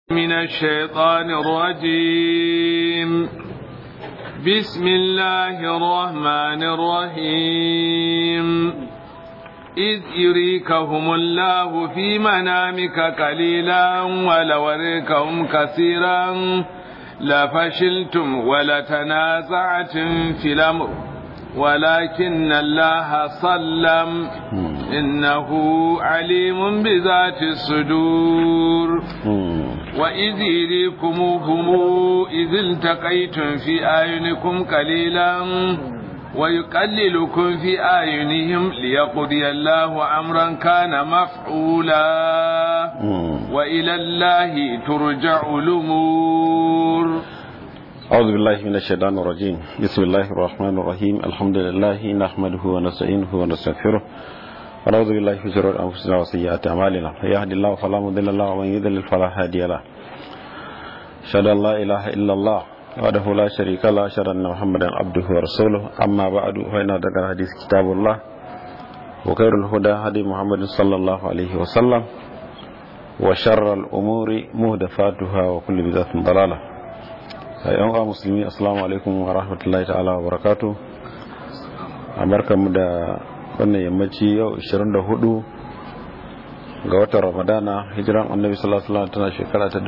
من الشيطان الرجيم بسم الله الرحمن الرحيم إذ يريكهم الله في منامك قليلا ولوريكهم كثيرا لفشلتم ولتنازعتم في الأمر ولكن الله صلم إنه عليم بذات الصدور وإذ يريكموهم إذ التقيتم في أعينكم قليلا ويقللكم في أعينهم ليقضي الله أمرا كان مفعولا وإلى الله ترجع الأمور أعوذ بالله من الشيطان الرجيم بسم الله الرحمن الرحيم الحمد لله نحمده ونستعينه ونستغفره ونعوذ بالله من شرور أنفسنا وسيئات أعمالنا يهدي الله فلا مضل له ومن يضلل فلا هادي له أشهد أن لا إله إلا الله وحده لا شريك له أشهد أن محمدا عبده ورسوله أما بعد فإن أصدق الحديث كتاب الله وخير الهدى هدي محمد صلى الله عليه وسلم وشر الأمور مهدفاتها وكل بدعة ضلالة yan uwa musulmi assalamu alaikum wa rahmatullahi ta'ala wa barakatu a barkanmu da wannan yammaci yau 24 ga watan ramadana hijiran annabi sallallahu alaihi wasallam tana shekara ta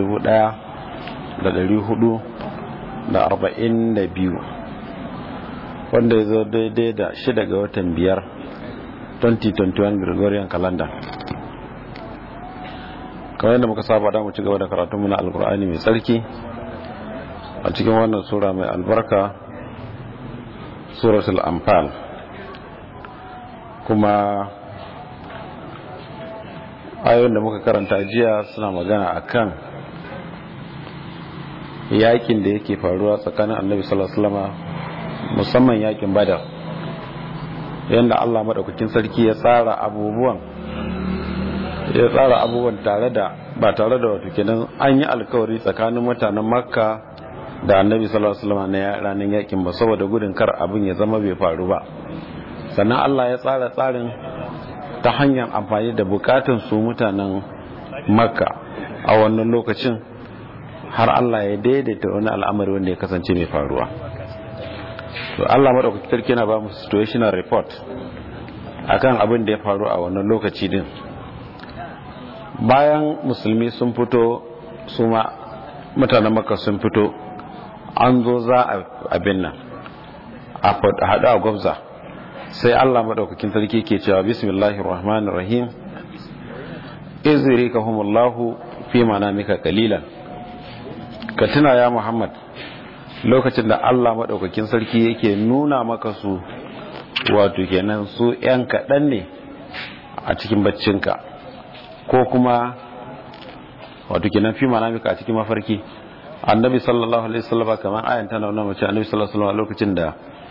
1442 wanda ya zo daidai da shida ga watan biyar 2021 gregorian calendar kamar yadda muka saba da mu ci gaba da karatunmu na alkur'ani mai tsarki a cikin wannan sura mai albarka suratul anfal kuma ayoyin da muka karanta jiya suna magana akan yakin da yake faruwa tsakanin annabi sallallahu alaihi wasallam musamman yakin badar yadda Allah madaukakin sarki ya tsara abubuwan ya tsara abubuwan tare da ba tare da wato kenan an yi alkawari tsakanin mutanen makka da annabi sallallahu alaihi wasallam na ranar yakin ba saboda gudun kar abin ya zama bai faru ba sannan Allah ya tsara tsarin ta hanyar amfani da bukatun su mutanen makka a wannan lokacin har Allah ya daidaita wani al'amari wanda ya kasance mai faruwa to Allah madaukaki sarki na ba mu situational report akan abin da ya faru a wannan lokaci din bayan musulmi sun fito su ma mutanen makka sun fito an zo za a abin nan a haɗu a gwabza sai allah maɗaukakin sarki ke cewa bismillahir rahmanir rahim iziri ka humullahu fi mika kalilan ka tuna ya muhammad lokacin da allah maɗaukakin sarki yake nuna maka su wato kenan su 'yan kaɗan ne a cikin baccinka ko kuma wato kenan fi mika a cikin mafarki annabi sallallahu alaihi wasallam kamar ayan tana nuna mace annabi sallallahu alaihi wasallam lokacin da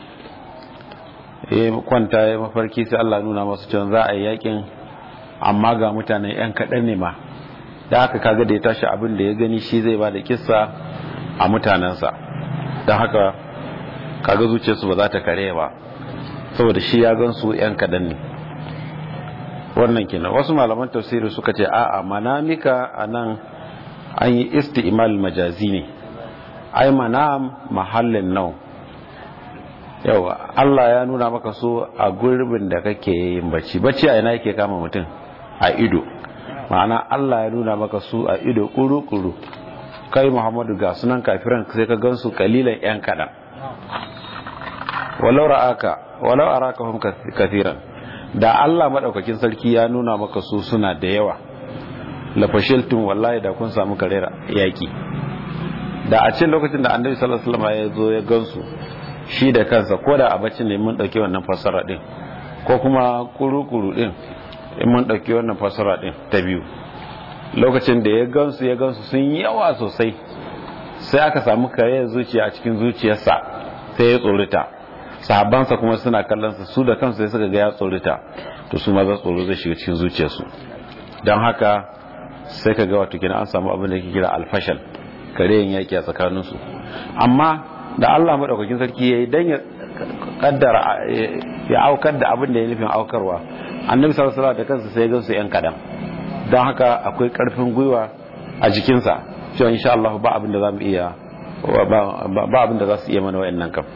ya kwanta ya mafarki sai Allah nuna masa cewa za a yi yakin amma ga mutane yan kaɗan ne ma da haka kaga da ya tashi abin da ya gani shi zai ba da kissa a mutanensa don haka kaga zuciyarsu ba za ta kare ba saboda shi ya gan su yan kaɗan ne wannan kenan wasu malaman tafsiri suka ce a'a manamika anan an yi isti'mal majazi ne ai manam mahallin nau yawa Allah ya nuna maka so a gurbin da kake yin bacci bacci a ina yake kama mutum a ido ma'ana Allah ya nuna maka su a ido kuru-kuru kai Muhammadu ga sunan kafiran sai ka gansu kalilan yan kadan walau ra'aka walau araka hum kathiran da Allah madaukakin sarki ya nuna maka su suna da yawa lafashiltun wallahi da kun samu karera yaki da a cikin lokacin da annabi sallallahu alaihi wasallam ya zo ya gansu shi da kansa ko da a bacci ne mun dauke wannan fasara din ko kuma kurukuru din in mun dauke wannan fasara din ta biyu lokacin da ya gansu ya gansu sun yi yawa sosai sai aka samu kareyar zuciya a cikin zuciyarsa sai ya tsorita sahabbansa kuma suna kallon su da kansu sai suka ga ya tsorita to su ma za tsoro zai shiga cikin zuciyarsu don haka sai ka ga wato kina an samu abin da ke kira alfashal kareyin yaki a tsakaninsu amma da Allah madaukakin sarki yayi dan ya kaddara ya aukar da abin da ya nufin aukarwa annabi sallallahu alaihi wasallam da kansa sai ya gansu yan kadan don haka akwai karfin gwiwa a jikinsa cewa insha Allah ba abin da za mu iya ba abin da za su iya mana wayannan kam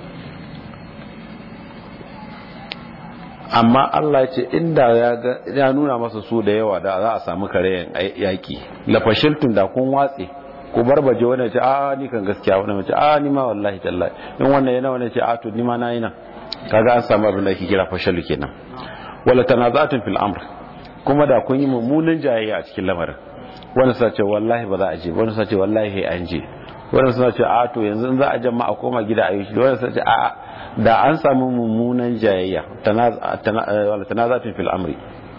amma Allah ya ce inda ya nuna masa su da yawa da za a samu karayen yaki lafashiltun da kun watse ku barbaje wani ce a ni kan gaskiya wani ce a ni ma wallahi tallahi in wannan yana wani ce a to ni ma na yi nan kaga an samu abin da ake kira fashalu kenan wala tanazatun fil amr kuma da kun yi mummunan jayayya a cikin lamarin wani sa ce wallahi ba za a je wani sa ce wallahi an je wani sa ce a to yanzu in za a jama'a koma gida a yi shi wani sa ce a da an samu mummunan jayayya wala tanazatun fil amri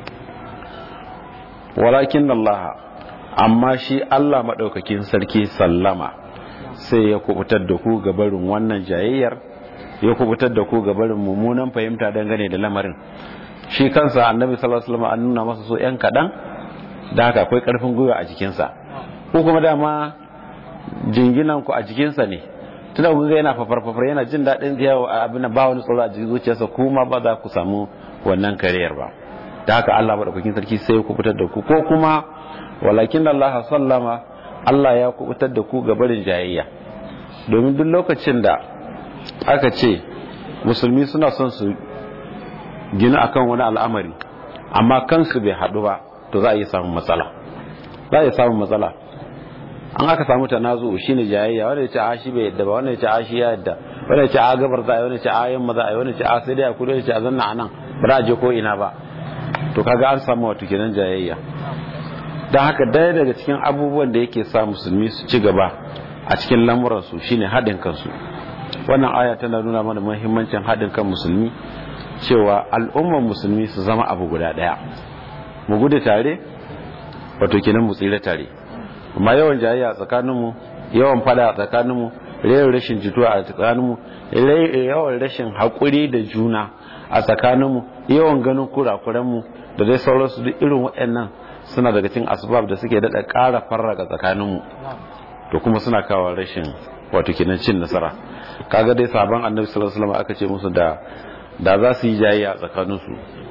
walakin Allah amma shi Allah madaukakin sarki sallama sai ya kubutar da ku ga barin wannan jayayyar ya kubutar da ku ga barin mummunan fahimta dangane da lamarin shi kansa annabi sallallahu alaihi wasallam an nuna masa so yan kadan da haka akwai karfin gwiwa a jikinsa ko kuma dama jinginan ku a jikinsa ne tunda ku ga yana fafar yana jin daɗin yawo a abin ba wani tsoro a jikin zuciyarsa kuma ba za ku samu wannan kariyar ba da haka Allah madaukakin sarki sai ya kubutar da ku ko kuma walakin Allah sallama Allah ya kubutar da ku ga barin jayayya domin duk lokacin da aka ce musulmi suna son su gina akan wani al'amari amma kansu bai haɗu ba to za a yi samun matsala za a yi samun matsala an aka samu tanazu shine jayayya wanda ya ce a shi bai yadda ba wanda ya ce a shi ya yadda wanda ya ce a gabar za a yi wanda ya ce a yamma za a yi wanda ya ce a sai dai a kudu ya ce a zanna a nan ba za a je ko ina ba to kaga an samu wato kenan jayayya don haka daya daga cikin abubuwan da yake sa musulmi su ci gaba a cikin lamuransu shine haɗin kansu wannan aya tana nuna mana muhimmancin haɗin kan musulmi cewa al'ummar musulmi su zama abu guda ɗaya mu gudu tare wato kenan mu tsira tare amma yawan jayayya a tsakaninmu yawan fada a tsakaninmu yawan rashin jituwa a tsakaninmu yawan rashin haƙuri da juna a tsakaninmu yawan ganin kurakuranmu da dai sauransu duk irin waɗannan suna daga cikin asbab da suke daɗa ƙara farraka tsakaninmu to kuma suna kawo rashin wato kenan cin nasara kaga dai sabon annabi sallallahu alaihi wasallam aka ce musu da da za su yi jayayya a tsakaninsu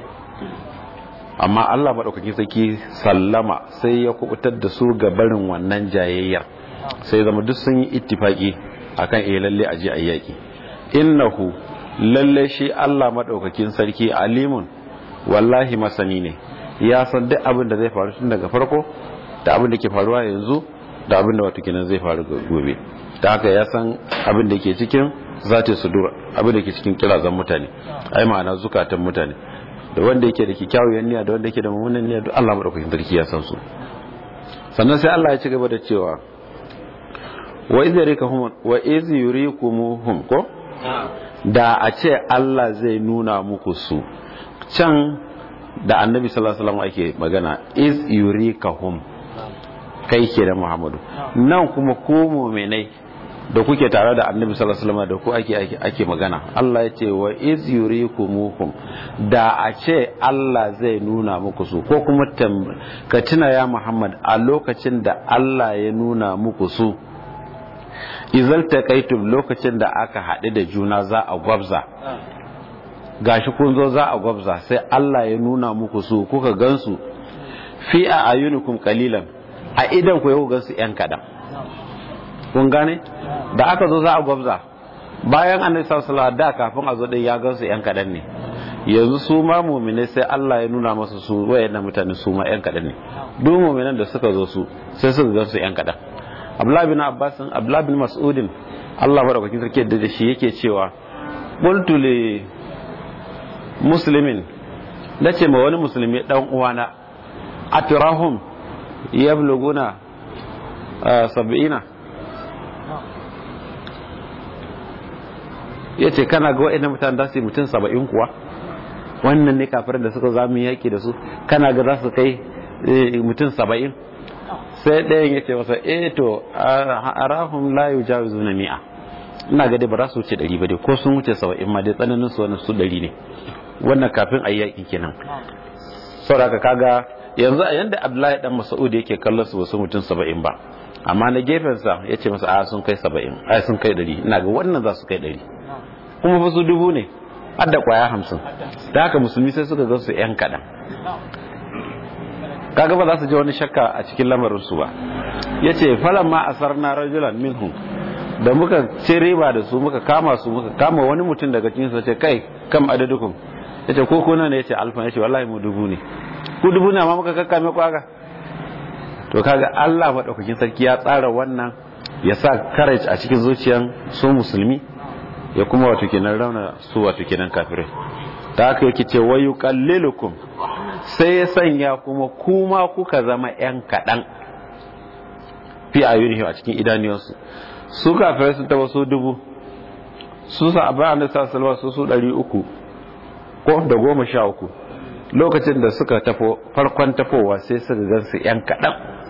amma Allah madaukakin sarki sallama sai ya kubutar da su ga barin wannan jayayyar sai zama duk sun yi ittifaki akan eh lalle a je ayyaki innahu lalle shi Allah madaukakin sarki alimun wallahi masani ne ya san duk abin da zai faru tun daga farko da abin da ke faruwa yanzu da abin da wato kenan zai faru gobe da haka ya san abin da ke cikin zati sudur abin da ke cikin kirazan mutane ai ma'ana zukatan mutane da wanda yake da kyakkyawar niyya da wanda yake da mummunan niyya duk Allah madaukakin sarki ya san su sannan sai Allah ya ci gaba da cewa wa iz yurikahum wa iz yurikumuhum ko da a ce Allah zai nuna muku su can da annabi sallallahu alaihi wasallam ake magana iz yurikahum kai ke da Muhammadu nan kuma ku mu'minai da kuke tare da annabi sallallahu alaihi wasallam da ku ake ake magana Allah ya ce wa iz yurikumuhum da a ce Allah zai nuna muku su ko kuma ka tuna ya Muhammad a lokacin da Allah ya nuna muku su izal taqaitum lokacin da aka haɗu da juna za a gwabza gashi kun zo za a gwabza sai Allah ya nuna muku su kuka gansu fi a ayunukum qalilan a idan ku yau gansu yan kadan kun gane da aka zo za a gwabza bayan annabi sallallahu alaihi da kafin a zo din ya gansu yan kadan ne yanzu su ma mu'mine sai Allah ya nuna masa su wayannan mutane su ma yan kadan ne duk mu'minan da suka zo su sai suka gansu yan kadan Abdullah bin Abbas Abdullah bin Mas'udin Allah madaukakin sarki da shi yake cewa qultu li muslimin nace ma wani musulmi dan uwana atrahum yabluguna sab'ina ya ce kana ga wa'in mutane za su yi mutum saba'in kuwa wannan ne kafirin da suka zamu yaki da su kana ga za su kai mutum saba'in sai ɗayan ya ce masa eh to arahum la yujawizu na mi'a ina ga dai ba za su wuce ɗari ba dai ko sun wuce saba'in ma dai tsananin su wani su ɗari ne wannan kafin a yi yaƙi kenan saboda kaga yanzu a yanda abdullahi dan mas'ud yake kallon su wasu mutum saba'in ba amma na gefensa ya ce masa a sun kai saba'in a sun kai ɗari ina ga wannan za su kai ɗari kuma fa su dubu ne har da kwaya hamsin da haka musulmi sai suka ga su yan kaɗan kaga ba za su ji wani shakka a cikin lamarin su ba yace falamma asarna rajulan minhum da muka ce riba da su muka kama su muka kama wani mutum daga cikin su ce kai kam adadukum yace ko kuna ne yace alfa yace wallahi mu dubu ne ku dubu ne amma muka kakkame ku haka to kaga Allah madaukakin sarki ya tsara wannan ya sa courage a cikin zuciyan su musulmi ya kuma wato kenan rauna su wato kenan kafirai ta haka yake ce wayu qallilukum sai ya sanya kuma kuma kuka zama yan kadan fi ayunihi a cikin idaniyansu su kafirai sun taba su dubu su sa abin annabi sallallahu alaihi su ɗari uku ko da goma sha uku lokacin da suka tafo farkon tafowa sai suka gansu yan kaɗan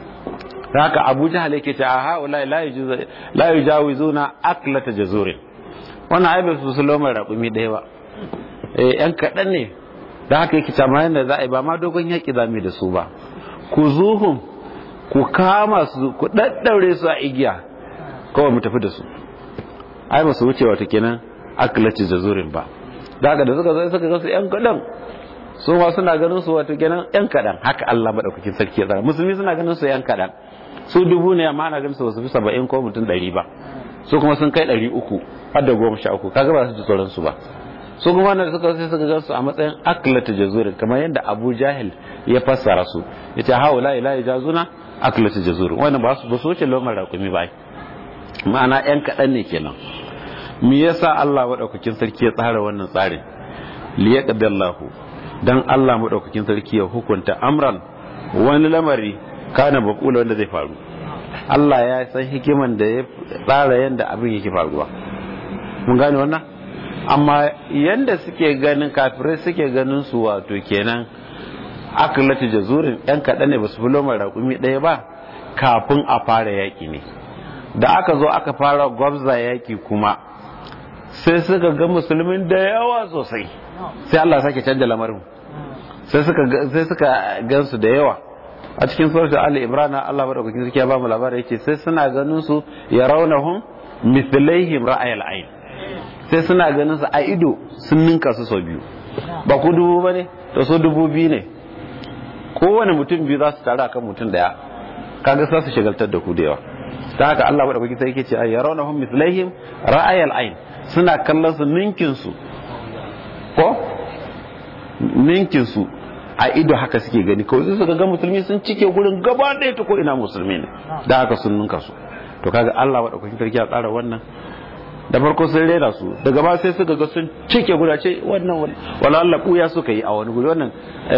da haka abu jahal yake ce a haula la yujawizuna aklata jazurin wannan ai bai su lomar raƙumi ɗaya ba eh yan kaɗan ne da haka yake cewa yanda za a yi ba ma dogon yaƙi za mu da su ba ku zuhum ku kama su ku daddaure su a igiya kawai mu tafi da su ai ba su wuce wata kenan aklati jazurin ba da haka da suka zo suka ga su yan kaɗan su ma suna ganin su wato kenan yan kaɗan haka Allah madaukakin sarki ya tsara musulmi suna ganin su yan kaɗan su dubu ne amma ana ganin su su fi saba'in ko mutum ɗari ba su kuma sun kai ɗari uku har da goma sha uku kaga ba su ji tsoron su ba su kuma wanda suka sai suka gansu a matsayin aklata jazurin kamar yadda Abu Jahil ya fassara su yace haula ila jazuna aklata jazurin wannan ba su ba su wuce lomar rakumi ba ma'ana yan kaɗan ne kenan me yasa Allah madaukakin sarki ya tsara wannan tsarin liyaqdallahu dan Allah madaukakin sarki ya hukunta amran wani lamari kana bakula wanda zai faru Allah ya san hikiman da ya tsara yadda abin yake faruwa mun gane wannan amma yanda suke ganin kafirai suke ganin su wato kenan akalati jazurin yan kaɗan ne ba su fi lomar raƙumi ɗaya ba kafin a fara yaƙi ne da aka zo aka fara gwabza yaƙi kuma sai suka ga musulmin da yawa sosai sai Allah sake canja lamarin sai suka sai suka gansu da yawa a cikin suratul ali imran Allah madaukakin sarki ya ba mu labari yace sai suna ganin su yarawnahum mithlaihim ra'ayal ayn sai suna ganin su a ido sun ninka su sau biyu ba ku dubu bane to so dubu biyu ne kowane mutum biyu za su taru akan mutum daya kaga za su shagaltar da ku da yawa ta haka Allah madaukakin sarki ce ay yarawnahum mithlaihim ra'ayal ayn suna kallon su ninkin su ko ninkin su a ido haka suke gani kawai su ga musulmi sun cike gurin gaba ɗaya ta ko ina musulmi ne da haka sun ninka su to kaga Allah wa daukakin sarki ya tsara wannan da farko sun rera su daga ba sai suka ga sun cike guda ce wannan wala Allah buya suka yi a wani guri wannan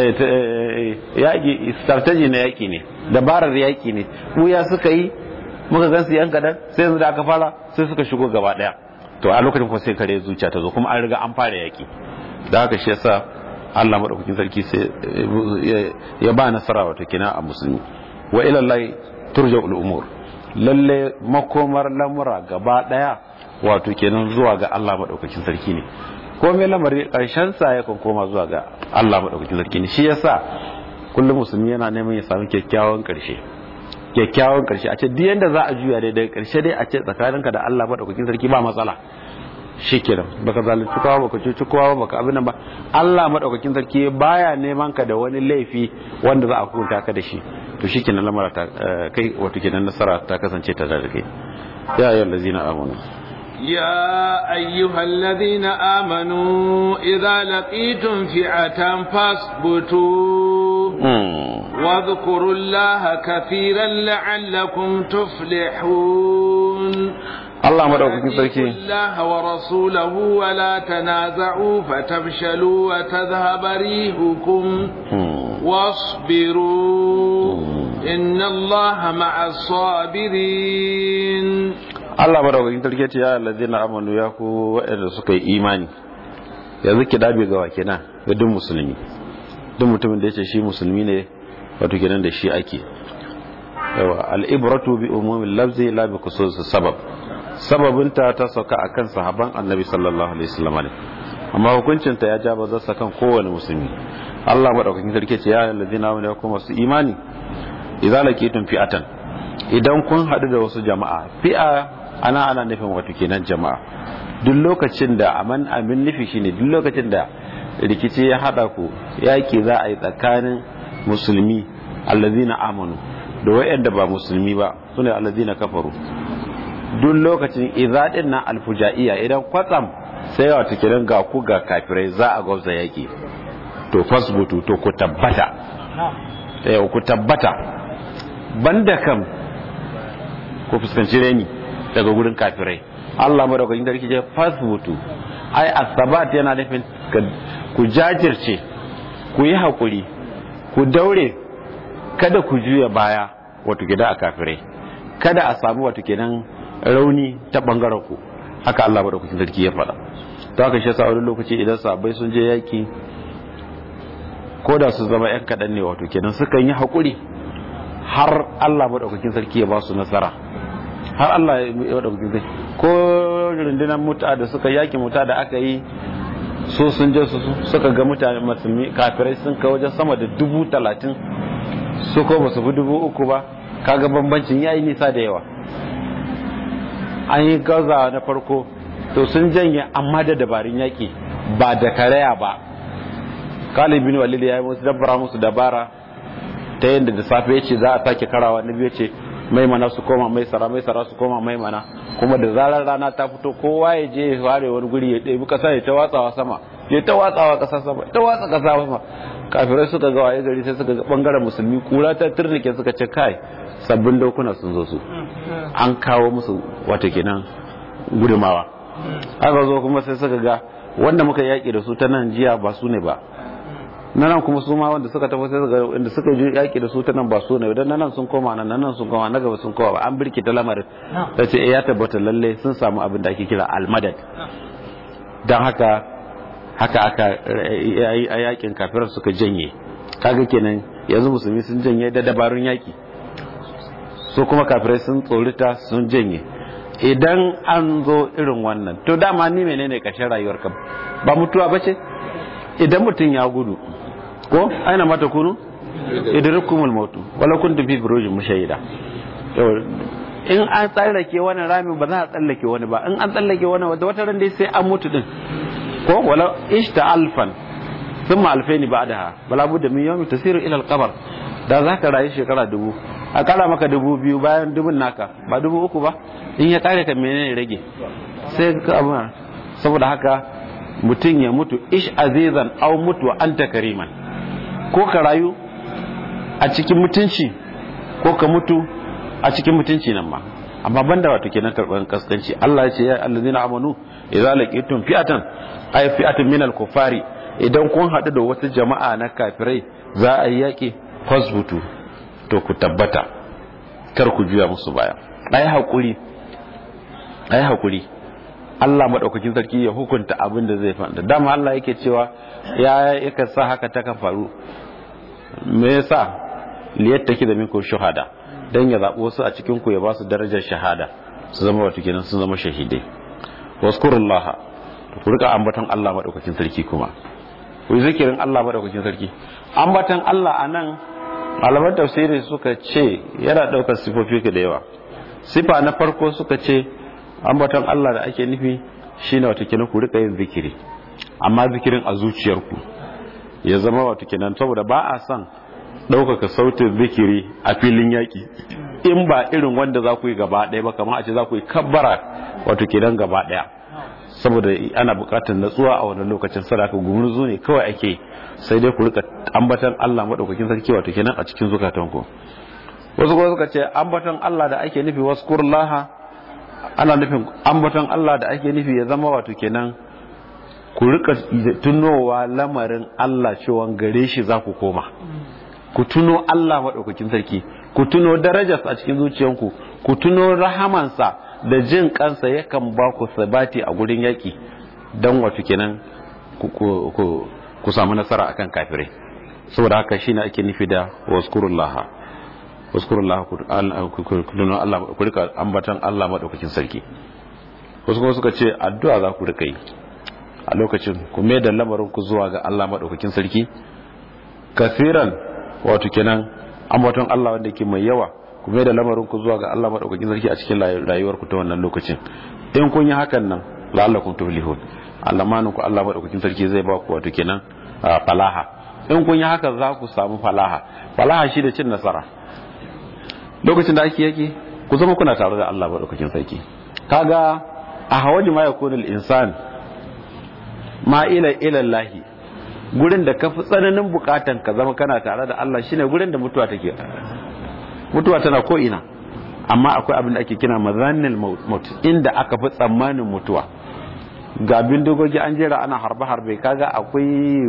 yaki strategy na yaki ne dabarar yaki ne buya suka yi muka gan su yan kadan sai yanzu da aka fara sai suka shigo gaba ɗaya to a lokacin kuma sai kare zuciya ta zo kuma an riga an fara yaki da haka shi yasa Allah madaukakin sarki sai ya ba nasara wato kina a musulmi wa ila Allah turja'ul umur lalle makomar lamura gaba daya wato kenan zuwa ga Allah madaukakin sarki ne ko me lamari karshen sa ya kan koma zuwa ga Allah madaukakin sarki ne shi yasa kullum musulmi yana neman ya samu kyakkyawan karshe kyakkyawan karshe a ce duk yanda za a juya dai daga karshe dai a ce tsakaninka da Allah madaukakin sarki ba matsala shikenan baka zalunci kowa baka cuci kowa baka abin nan ba Allah madaukakin sarki baya neman ka da wani laifi wanda za a hukunta ka da shi to shikenan lamara ta kai wato kenan nasara ta kasance ta da kai ya ayyuhal ladzina amanu يا أيها الذين آمنوا إذا لقيتم فئة فاثبتوا واذكروا الله كثيرا لعلكم تفلحون Allah madaukakin sarki Allah wa rasulahu wa la tanaza'u fatabshalu wa tadhhaba rihukum wasbiru inna Allah ma'as sabirin Allah madaukakin sarki ce ya allazina amanu ya ku waɗanda suka yi imani yanzu ki dabe ga wake na ga duk musulmi duk mutumin da yace shi musulmi ne wato kenan da shi ake yawa al-ibratu bi umumil lafzi la bi khususis sabab sababinta ta sauka a kan sahaban annabi sallallahu alaihi wasallam ne amma hukuncinta ya ja bazarsa kan kowane musulmi Allah madaukakin sarki ce ya alladhina amanu yakum wasu imani idza laqitum fi'atan idan kun hadu da wasu jama'a fi'a ana ana nufin wato kenan jama'a duk lokacin da aman amin nufi shine duk lokacin da rikici ya hada ku yaki za a yi tsakanin musulmi alladhina amanu da wayanda ba musulmi ba sune alladina kafaru duk lokacin idza din na alfujaiya idan kwatsam sai wato kiran ga ku ga kafirai za a gwabza yaki to fasbutu to ku tabbata eh ku tabbata banda kam ku fuskanci reni daga gurin kafirai Allah madaukakin sarki ce fasbutu ai asabat yana nufin ku jajirce ku yi hakuri ku daure kada ku juya baya wato gida a kafirai kada a samu wato kenan rauni ta bangaren ku haka Allah madaukakin sarki ya faɗa to haka shi yasa wani lokaci idan sabai sun je yaki ko da su zama yan kaɗan ne wato kenan sukan yi hakuri har Allah madaukakin sarki ya ba su nasara har Allah ya madaukakin sarki ko rundunar muta da suka yaki muta da aka yi so sun je su suka ga mutane musulmi kafirai sun kai wajen sama da dubu talatin su ko ba su fi dubu uku ba kaga bambancin yayi nisa da yawa an yi gaza na farko to sun janye amma da dabarun yaki ba da karaya ba kalibin walid ya yi musu dabbara musu dabara ta yadda da safe ya ce za a sake karawa na biyu ce maimana su koma mai sara mai sara su koma maimana kuma da zarar rana ta fito kowa ya je ya ware wani guri ya ɗebi ƙasa ya ta watsawa sama ya ta watsawa ƙasa sama ta watsa ƙasa sama kafirai suka ga waye gari sai suka ga bangaren musulmi kura ta turnike suka ce kai sabbin dokuna sun zo su an kawo musu wata kenan gudumawa aka zo kuma sai suka ga wanda muka yaƙi da su ta nan jiya ba su ne ba na nan kuma su ma wanda suka tafi sai suka inda suka ji yaƙi da su ta nan ba su ne dan nan sun koma nan nan sun koma na gaba sun koma ba an birki ta lamarin ta ce ya tabbata lalle sun samu abin da ake kira almadad dan haka haka aka a yakin kafirar suka janye kaga kenan yanzu musulmi sun janye da dabarun yaki su kuma kafirai sun tsorita sun janye idan an zo irin wannan to dama ni menene kashin rayuwar ka ba mutuwa bace idan mutum ya gudu ko aina mata kunu idrikumul mautu wala kuntum fi burujin mushayyida in an tsallake wani ramin ba za a tsallake wani ba in an tsallake wani wata ran dai sai an mutu din ko wala ishta alfan thumma alfaini ba'daha bala budda min yawmi tasiru ila alqabr da zaka rayu shekara dubu a kara maka dubu biyu bayan dubun naka ba dubu uku ba in ya kare ka menene rage sai ka abu saboda haka mutum ya mutu ish azizan aw mutu wa anta kariman ko ka rayu a cikin mutunci ko ka mutu a cikin mutunci nan ma amma banda wato kenan karban kaskanci Allah ya ce ya allazina amanu idza laqitum fi'atan ay fi'atun minal kufari idan kun hadu da wata jama'a na kafirai za a yi yaki fasbutu to ku tabbata kar ku juya musu baya ai hakuri ai hakuri Allah madaukakin sarki ya hukunta abin da zai faɗa dama Allah yake cewa ya yaka sa haka ta kan faru me yasa liyattaki da minkum shuhada dan ya zabi wasu a cikin ku ya ba su darajar shahada su zama wato kenan sun zama shahidai waskurullaha ku rika ambaton Allah madaukakin sarki kuma ku yi zikirin Allah madaukakin sarki ambaton Allah anan malaman tafsiri suka ce yana daukar sifofi da yawa sifa na farko suka ce ambaton Allah da ake nufi shine wato kenan ku rika yin zikiri amma zikirin a zuciyarku ya zama wato kenan saboda ba a son ɗaukaka sautin zikiri a filin yaƙi in ba irin wanda za ku yi gaba ɗaya ba kamar a ce za ku yi kabbara wato kenan gaba ɗaya saboda ana buƙatar natsuwa a wannan lokacin sadaka gumurzu ne kawai ake sai dai ku rika ambatan Allah madaukakin sarki wato kenan a cikin zukatanku wasu kuma suka ce ambatan Allah da ake nufi waskurullaha ana nufin ambaton Allah da ake nufi ya zama wato kenan ku rika tunowa lamarin Allah cewa gare shi za ku koma ku tuno Allah maɗaukakin sarki ku tuno darajarsa a cikin zuciyanku ku tuno rahamansa da jin kansa yakan ba ku sabati a gurin yaƙi don wato kenan ku samu nasara akan kafirai saboda haka shine ake nufi da waskurullaha waskurullah ku rika ambatan Allah maɗaukakin sarki wasu kuma suka ce addu'a za ku rika yi a lokacin ku mai da lamarin ku zuwa ga Allah maɗaukakin sarki kafiran wato kenan ambaton Allah wanda ke mai yawa ku mai da lamarin ku zuwa ga Allah maɗaukakin sarki a cikin rayuwar ku ta wannan lokacin in kun yi hakan nan la'allakum tuflihun alamanin ku Allah maɗaukakin sarki zai ba ku wato kenan falaha in kun yi haka za ku samu falaha falaha shi da cin nasara lokacin da ake yaki ku zama kuna tare da Allah madaukakin sarki kaga a hawaji ma yakunu insan ma ila ila Allah gurin da kafi tsananin bukatan ka zama kana tare da Allah shine gurin da mutuwa take mutuwa tana ko ina amma akwai abin da ake kira mazannil maut inda aka fi tsammanin mutuwa ga bindigogi an jera ana harbe harbe kaga akwai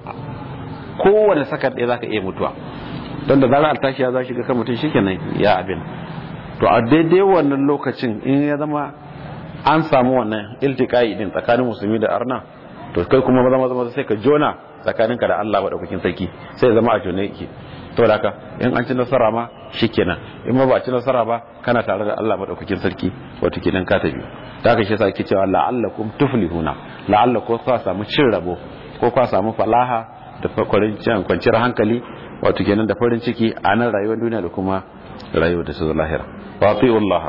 kowane sakar ɗaya zaka iya mutuwa don da zarar altashi ya za shiga kan mutum shikenan ya abin to a daidai wannan lokacin in ya zama an samu wannan iltikai din tsakanin musulmi da arna to kai kuma maza maza maza sai ka jona tsakaninka da Allah madaukakin sarki sai zama a jone yake to da haka in an ci nasara ma shikenan in ma ba a ci nasara ba kana tare da Allah madaukakin sarki wato kenan ka tafi da haka shi yasa ake cewa la'allakum tuflihuna la'allakum ku samu cin rabo ko ku samu falaha da kwanciyar hankali wato kenan da farin ciki a nan rayuwar duniya da kuma rayuwar da su lahira wa Allah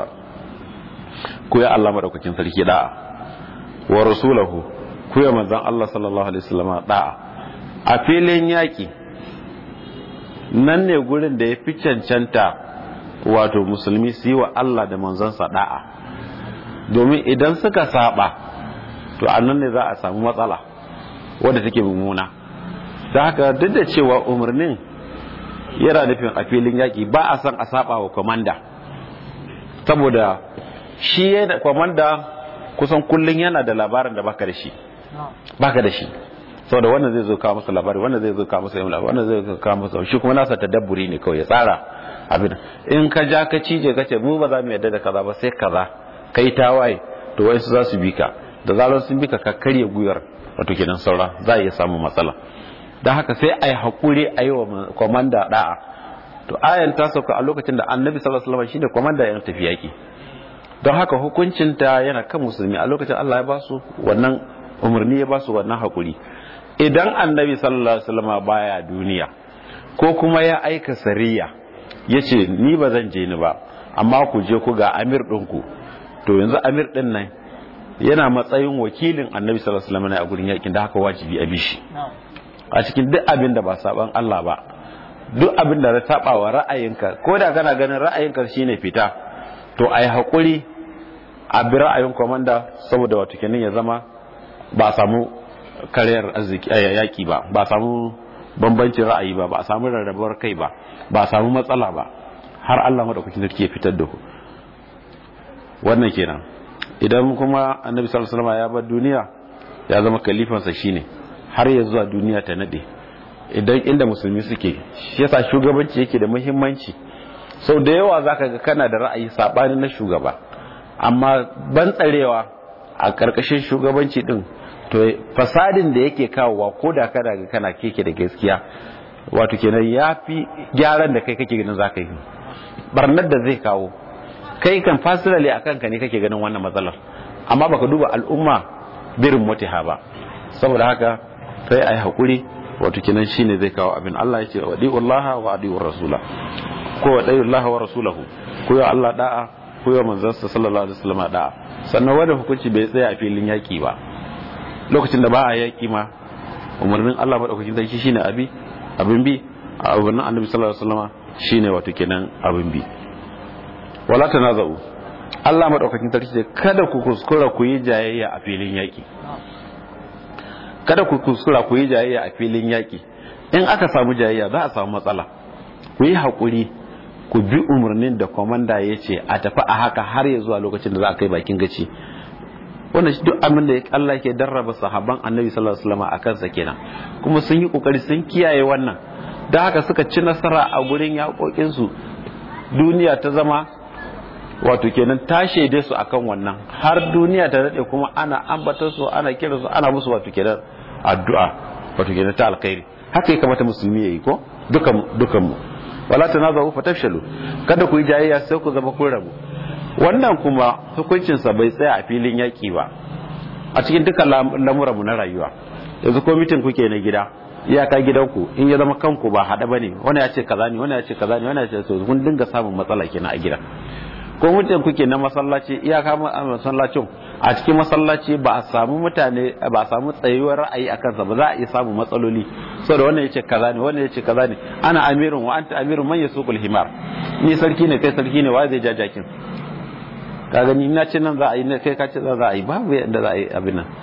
ku ya Allah madaukakin sarki da'a wa rasulahu ku ya manzon Allah sallallahu alaihi wasallam da'a a filin yaki nan ne gurin da ya fi cancanta wato musulmi su yi wa Allah da manzansa da'a domin idan suka saba to a nan ne za a samu matsala wadda take mummuna da haka duk da cewa umarnin yana nufin a filin yaƙi ba a son a saba wa kwamanda saboda shi yana kwamanda kusan kullum yana da labarin da baka da shi baka da shi saboda wannan zai zo kawo masa labari wannan zai zo kawo masa labari wannan zai zo kawo masa shi kuma nasa tadabburi ne kawai ya tsara abin in ka ja ka cije ka ce mu ba za mu yarda da kaza ba sai kaza kai tawaye to wai su za su bi ka da zarar sun bi ka ka karya guyar wato kenan saura za a iya samun matsala don haka sai a yi haƙuri a yi wa kwamanda da'a to ayan ta sauka a lokacin da annabi sallallahu alaihi wasallam shine kwamanda ya tafi yaƙi don haka hukuncinta yana kan musulmi a lokacin Allah ya ba su wannan umarni ya ba su wannan haƙuri idan annabi sallallahu alaihi wasallam baya duniya ko kuma ya aika sariya ya ce ni ba zan je ni ba amma ku je ku ga amir ɗinku to yanzu amir ɗin nan yana matsayin wakilin annabi sallallahu alaihi wasallam a gurin yakin da haka wajibi a bishi a cikin duk abin da ba saban Allah ba duk abin da ya saba wa ra'ayinka ko da kana ganin ra'ayinka shine fita to ai hakuri a bi ra'ayin komanda saboda wato kenan ya zama ba a samu kariyar arziki yaki ba ba a samu bambancin ra'ayi ba ba a samu rarrabuwar kai ba ba a samu matsala ba har Allah madaukakin sarki ya fitar da ku wannan kenan idan kuma annabi sallallahu alaihi wasallam ya bar duniya ya zama kalifansa shine har ya zuwa duniya ta nade idan inda musulmi suke shi yasa shugabanci yake da muhimmanci sau da yawa zaka ga kana da ra'ayi sabanin na shugaba amma ban tsarewa a karkashin shugabanci din to fasadin da yake kawowa ko da kana ga kana keke da gaskiya wato kenan yafi gyaran da kai kake ganin zaka yi barnar da zai kawo kai kan fasilali akan ka ne kake ganin wannan matsalar amma baka duba al'umma birin mutiha ba saboda haka sai a yi haƙuri wato kinan shi ne zai kawo abin Allah ya ce wa Allah wa adi'ur rasula ko wa Allah wa rasulahu ko ya Allah da'a ko ya manzansa sallallahu alaihi wasallam da'a sannan wanda hukunci bai tsaya a filin yaƙi ba lokacin da ba a yaƙi ma umarnin Allah madaukakin sarki shine abi abin bi a umarnin annabi sallallahu alaihi wasallam shine wato kenan abin bi wala tanaza'u Allah madaukakin sarki ce kada ku kuskura ku yi jayayya a filin yaƙi kada ku kuskura ku yi jayayya a filin yaƙi in aka samu jayayya za a samu matsala ku yi haƙuri ku bi umarnin da kwamanda ya ce a tafi a haka har ya zuwa lokacin da za a kai bakin gaci wannan duk abin da Allah ke darraba sahaban annabi sallallahu alaihi wasallam a kansa kenan kuma sun yi kokari sun kiyaye wannan da haka suka ci nasara a gurin yaƙoƙin su duniya ta zama wato kenan ta shaide su akan wannan har duniya ta daɗe kuma ana ambata su ana kira su ana musu wato kenan addu'a wato kenan ta alkhairi haka ya kamata musulmi yayi ko dukan dukan mu wala tanazahu fatafshalu kada ku yi jayayya sai ku zama kun rabu wannan kuma hukuncin sa bai tsaya a filin yaki ba a cikin dukkan lamuran mu na rayuwa yanzu ko mitin kuke na gida iyaka gidanku in ya zama kanku ba hada bane wani ya ce kaza ne wani ya ce kaza ne wani ya ce to kun dinga samun matsala kenan a gida ko mutum kuke na masallaci iyaka masallacin a cikin masallaci ba a samu mutane ba a samu tsayuwar ra'ayi a kansa ba za a iya samu matsaloli saboda wannan yace kaza ne wannan yace kaza ne ana amirun wa anta amirun man yasuqul himar ni sarki ne kai sarki ne wa zai ja jakin ka gani ina ce nan za a yi ne kai ka ce za a yi babu yadda za a yi abin nan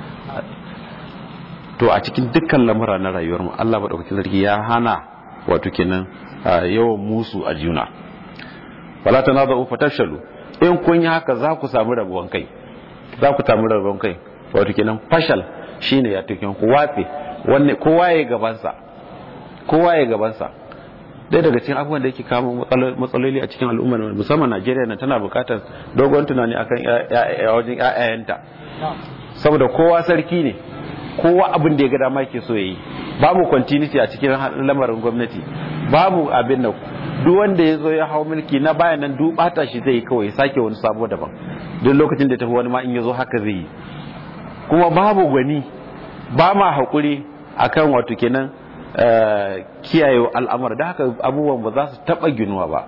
to a cikin dukkan lamura na rayuwar mu Allah madaukakin sarki ya hana wato kenan yawan musu a juna wala tanaza'u fatafshalu in kun yi haka za ku samu rabuwan kai za ku samu rabuwan kai wato kenan fashal shine ya tukin ku watse wanne kowa ya gabansa kowa ya gabansa dai daga cikin abubuwan da yake kama matsaloli a cikin al'ummar musamman Najeriya na tana bukatar dogon tunani akan wajen ƴaƴayenta saboda kowa sarki ne kowa abin da ya ga dama yake so yayi babu continuity a cikin lamarin gwamnati babu abin da duk wanda ya zo ya hau mulki na bayan nan duk bata shi zai kawai sake wani sabo daban duk lokacin da tafi wani ma in ya zo haka zai yi kuma babu gwani ba ma haƙuri akan wato kenan kiyaye al'amur da haka abubuwan ba za su taɓa ginuwa ba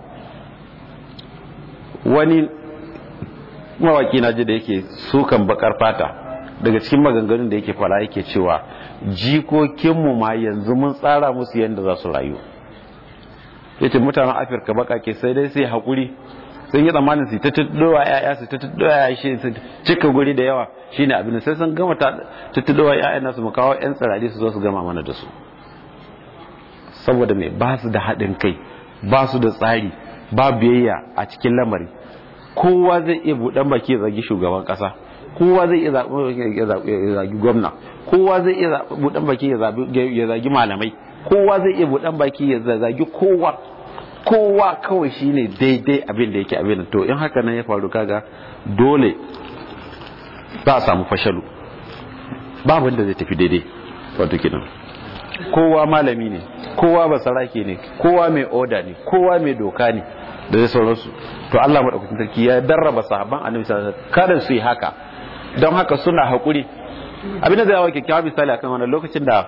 wani mawaki na ji da yake sukan bakar fata daga cikin maganganun da yake fara yake cewa jikokinmu ma yanzu mun tsara musu yadda za su rayu yace mutanen afirka bakake sai dai sai haƙuri sun yi tsammanin su ta tuddowa ya'ya su ta tuddowa ya'ya shi su cika guri da yawa shine abin sai sun gama ta tuddowa ya'ya nasu mu kawo yan tsirari su zo su gama mana da su saboda mai ba su da haɗin kai ba su da tsari ba biyayya a cikin lamari kowa zai iya buɗan baki ya zagi shugaban ƙasa kowa zai iya zagi gwamna kowa zai iya buɗan baki ya zagi malamai kowa zai iya buɗan baki ya zagi kowa kowa kawai shine daidai abin da yake abin to in haka nan ya faru kaga dole za a samu fashalu babu da zai tafi daidai wato kinan kowa malami ne kowa basarake ne kowa mai oda ne kowa mai doka ne da zai sauransu to Allah madaukakin sarki ya darraba sahabban annabi sallallahu alaihi wasallam kada su yi haka don haka suna hakuri abin da zai yawa kyakkyawa misali akan wannan lokacin da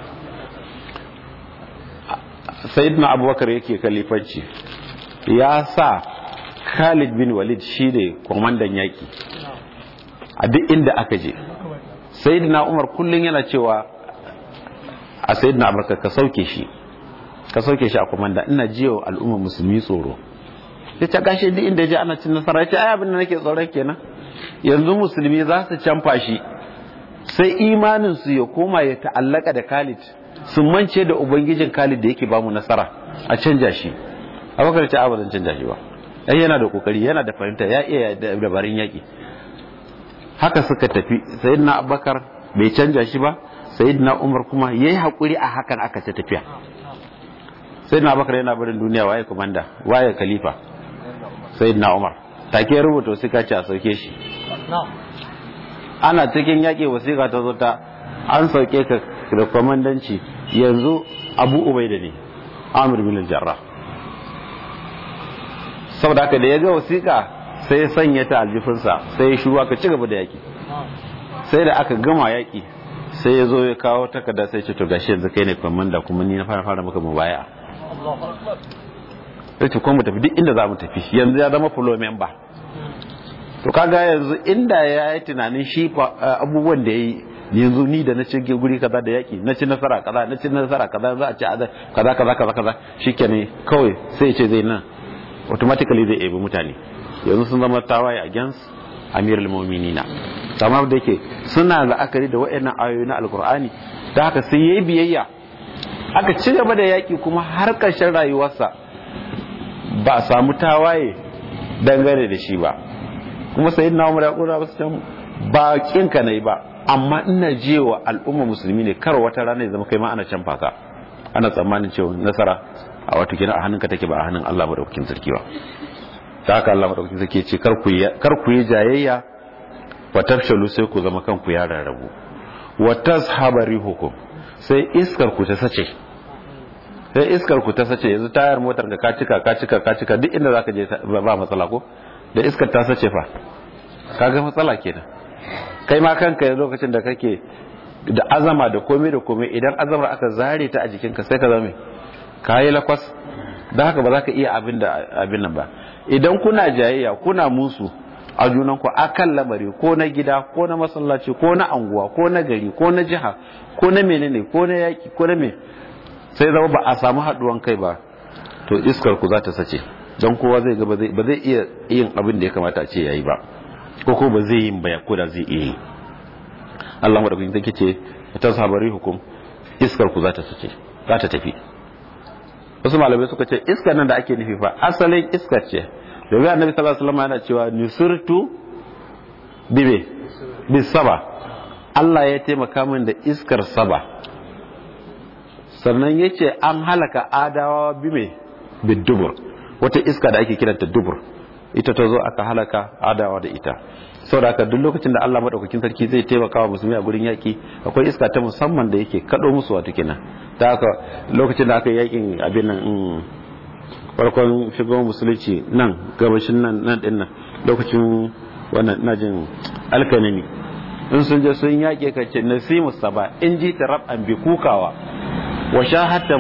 sayyidina abubakar yake kalifanci ya sa khalid bin walid shi ne kwamandan yaki a duk inda aka je sayyidina umar kullum yana cewa a sayyidina abubakar ka sauke shi ka sauke shi a kwamanda ina jiyo al'ummar musulmi tsoro ya ce gashi duk inda je ana cin nasara ya ce ai abin da nake tsoron kenan yanzu musulmi za su canfa shi sai imanin su ya koma ya ta'allaka da khalid sun mance da ubangijin Khalid da yake bamu nasara a canja shi abubakar ce ba zan canja shi ba ai yana da kokari yana da fahimta ya iya dabarun yaki haka suka tafi sayyidina abubakar bai canja shi ba sayyidina umar kuma yayi hakuri a hakan aka ta tafiya sayyidina abubakar yana barin duniya waye komanda waye khalifa sayyidina umar take rubuta wasiƙa ce a sauke shi ana cikin yaƙi wasiƙa ta zo ta an sauke ka da kwamandanci yanzu abu ubaida ne amir bin jarra saboda haka da ya ga wasiƙa sai ya sanya ta aljifinsa sai ya shuru aka ci gaba da yaƙi sai da aka gama yaƙi sai ya zo ya kawo takarda sai ce to gashi yanzu kai ne kwamanda kuma ni na fara fara maka mubaya sai ce kuma mu tafi duk inda za mu tafi yanzu ya zama fulo member to kaga yanzu inda ya yi tunanin shi abubuwan da ya yi yanzu ni da na ci guri kaza da yaki na ci nasara kaza na ci nasara kaza za a ci kaza kaza kaza kaza shikenan kawai sai ce zai nan automatically zai ebi mutane yanzu sun zama tawaye against amirul mu'minina amma da yake suna la'akari da wayannan ayoyi na alkur'ani da haka sai yayi biyayya aka ci gaba da yaki kuma har ƙarshen rayuwarsa ba a samu tawaye dangane da shi ba kuma sayyidina umar ya kura ba su can ba kinka nayi ba amma ina jewa al'umma musulmi ne kar wata rana ya zama kai ma ana can faka ana tsammanin cewa nasara a wata kina a hannunka take ba a hannun Allah madaukakin sarki ba ta haka Allah madaukakin sarki ce kar ku kar ku yi jayayya wa tafshalu sai ku zama kanku ya rarrabu wa tazhaba rihukum sai iskar ku ta sace sai iskar ku ta sace yanzu tayar motar ka cika ka cika ka cika duk inda zaka je ba matsala ko da iskar ta sace fa kaga matsala kenan kai ma kanka lokacin da kake da azama da komai da komai idan azamar aka zare ta a jikinka sai ka zame ka yi lakwas don haka ba za ka iya abin da abin nan ba idan kuna jayayya kuna musu a junanku akan lamari ko na gida ko na masallaci ko na anguwa ko na gari ko na jiha ko na menene ko na yaki ko na me sai zama ba a samu haduwan kai ba to iskar ku za ta sace don kowa zai ga ba zai iya yin abin da ya kamata a ce yayi ba ko ko ba zai yin baya ko da zai iya yi Allah madaukakin take ce ta sabari hukum iskar ku za ta sace za ta tafi wasu malamai suka ce iskar nan da ake nufi fa asalin iskar ce domin annabi sallallahu alaihi wasallam yana cewa nusirtu bibe bisaba Allah ya taimaka min da iskar saba sannan yace an halaka adawa bime bidubur wata iska da ake kiranta dubur ita ta zo aka halaka adawa da ita saboda haka duk lokacin da Allah madaukakin sarki zai taimaka wa musulmi a gurin yaki akwai iska ta musamman da yake kado musu wato kenan ta haka lokacin da aka yi yakin abin nan farkon shigo musulunci nan gabashin nan nan din nan lokacin wannan ina jin alkanami in sun je sun yake ka ce nasimu saba in ji ta rab'an bi kukawa wa shahadta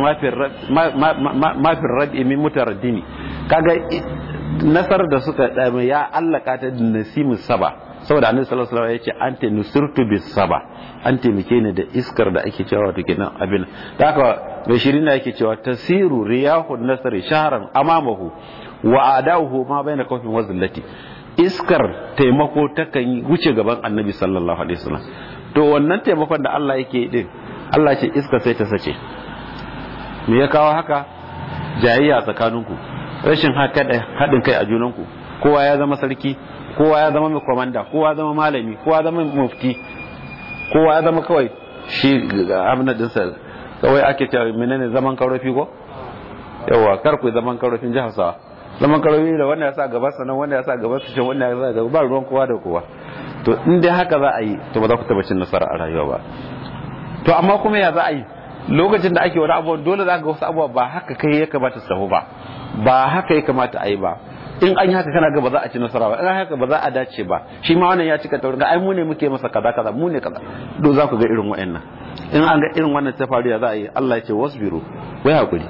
ma fi rabi min mutaraddini kaga nasar da suka dame ya allaka ta da nasimu saba saboda annabi sallallahu alaihi wasallam yace anta nusirtu bis saba an taimake ni da iskar da ake cewa to kenan abin da haka mai shirin yake cewa tasiru riyahun nasri shahran amamahu wa adahu ma baina kawfin wa zillati iskar taimako takan wuce gaban annabi sallallahu alaihi wasallam to wannan taimakon da Allah yake din Allah ce iska sai ta sace me ya kawo haka jayayya tsakaninku rashin haɗin kai a junanku kowa ya zama sarki kowa ya zama mai komanda kowa ya zama malami kowa ya zama mufti kowa ya zama kawai shi abin dinsa kawai ake cewa menene zaman karofi ko yawa kar ku zaman karofin jihar sawa zaman karofi da wanda ya sa gaba sanan wanda ya sa gaba su can wanda ya sa gaba ba ruwan kowa da kowa to in dai haka za a yi to ba za ku taba cin nasara a rayuwa ba to amma kuma ya za a yi lokacin da ake wani abubuwa dole za ga wasu abubuwa ba haka kai ya kamata su tafi ba ba haka ya kamata a yi ba in an yi haka kana ga ba za a ci nasara ba in an haka ba za a dace ba shi ma wannan ya cika taurin ga ai mu ne muke masa kaza kaza mu ne kaza do za ku ga irin wa'annan in an ga irin wannan ta faru ya za a yi Allah ya ce wasbiru wai hakuri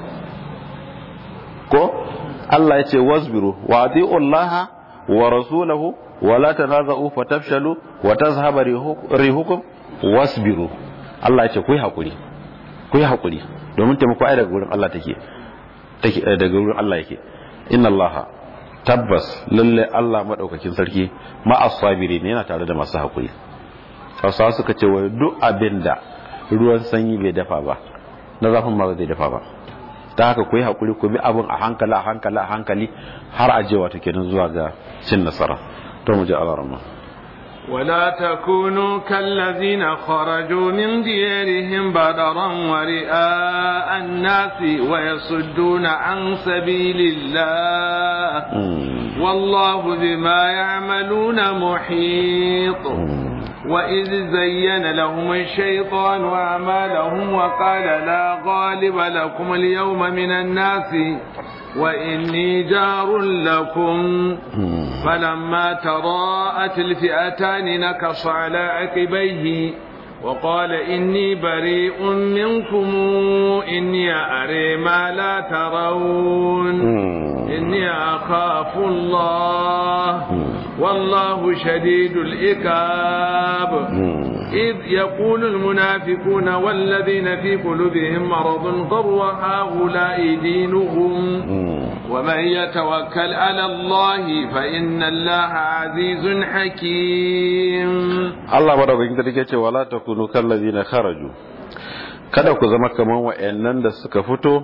ko Allah ya ce wasbiru wa ati'u Allah wa rasulahu wa la tanaza'u fatafshalu wa tazhaba rihukum wasbiru Allah ya ce ku yi hakuri ku yi hakuri domin taimako ai daga gurin Allah take take daga gurin Allah yake inna Allah tabbas lalle Allah madaukakin sarki ma'as sabiri ne yana tare da masu hakuri Hausawa suka ce wai duk abin da ruwan sanyi bai dafa ba na zafin ma zai dafa ba ta haka ku yi hakuri ku bi abin a hankali a hankali a hankali har a je wato kenan zuwa ga cin nasara to mu ji Allah ولا تكونوا كالذين خرجوا من ديارهم بدرا ورئاء الناس ويصدون عن سبيل الله والله بما يعملون محيط وإذ زين لهم الشيطان أعمالهم وقال لا غالب لكم اليوم من الناس وإني جار لكم فلما تراءت الفئتان نكص على عقبيه وقال إني بريء منكم إني أري ما لا ترون إني أخاف الله والله شديد الإكاب إذ يقول المنافقون والذين في قلوبهم مرض غر هؤلاء دينهم ومن يتوكل على الله فإن الله عزيز حكيم Allah madaukakin sarki ce wala takunu kallazina kharaju kada ku zama kaman wa'annan da suka fito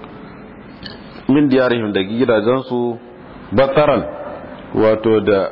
min diyarihim da gidajensu bataran wato da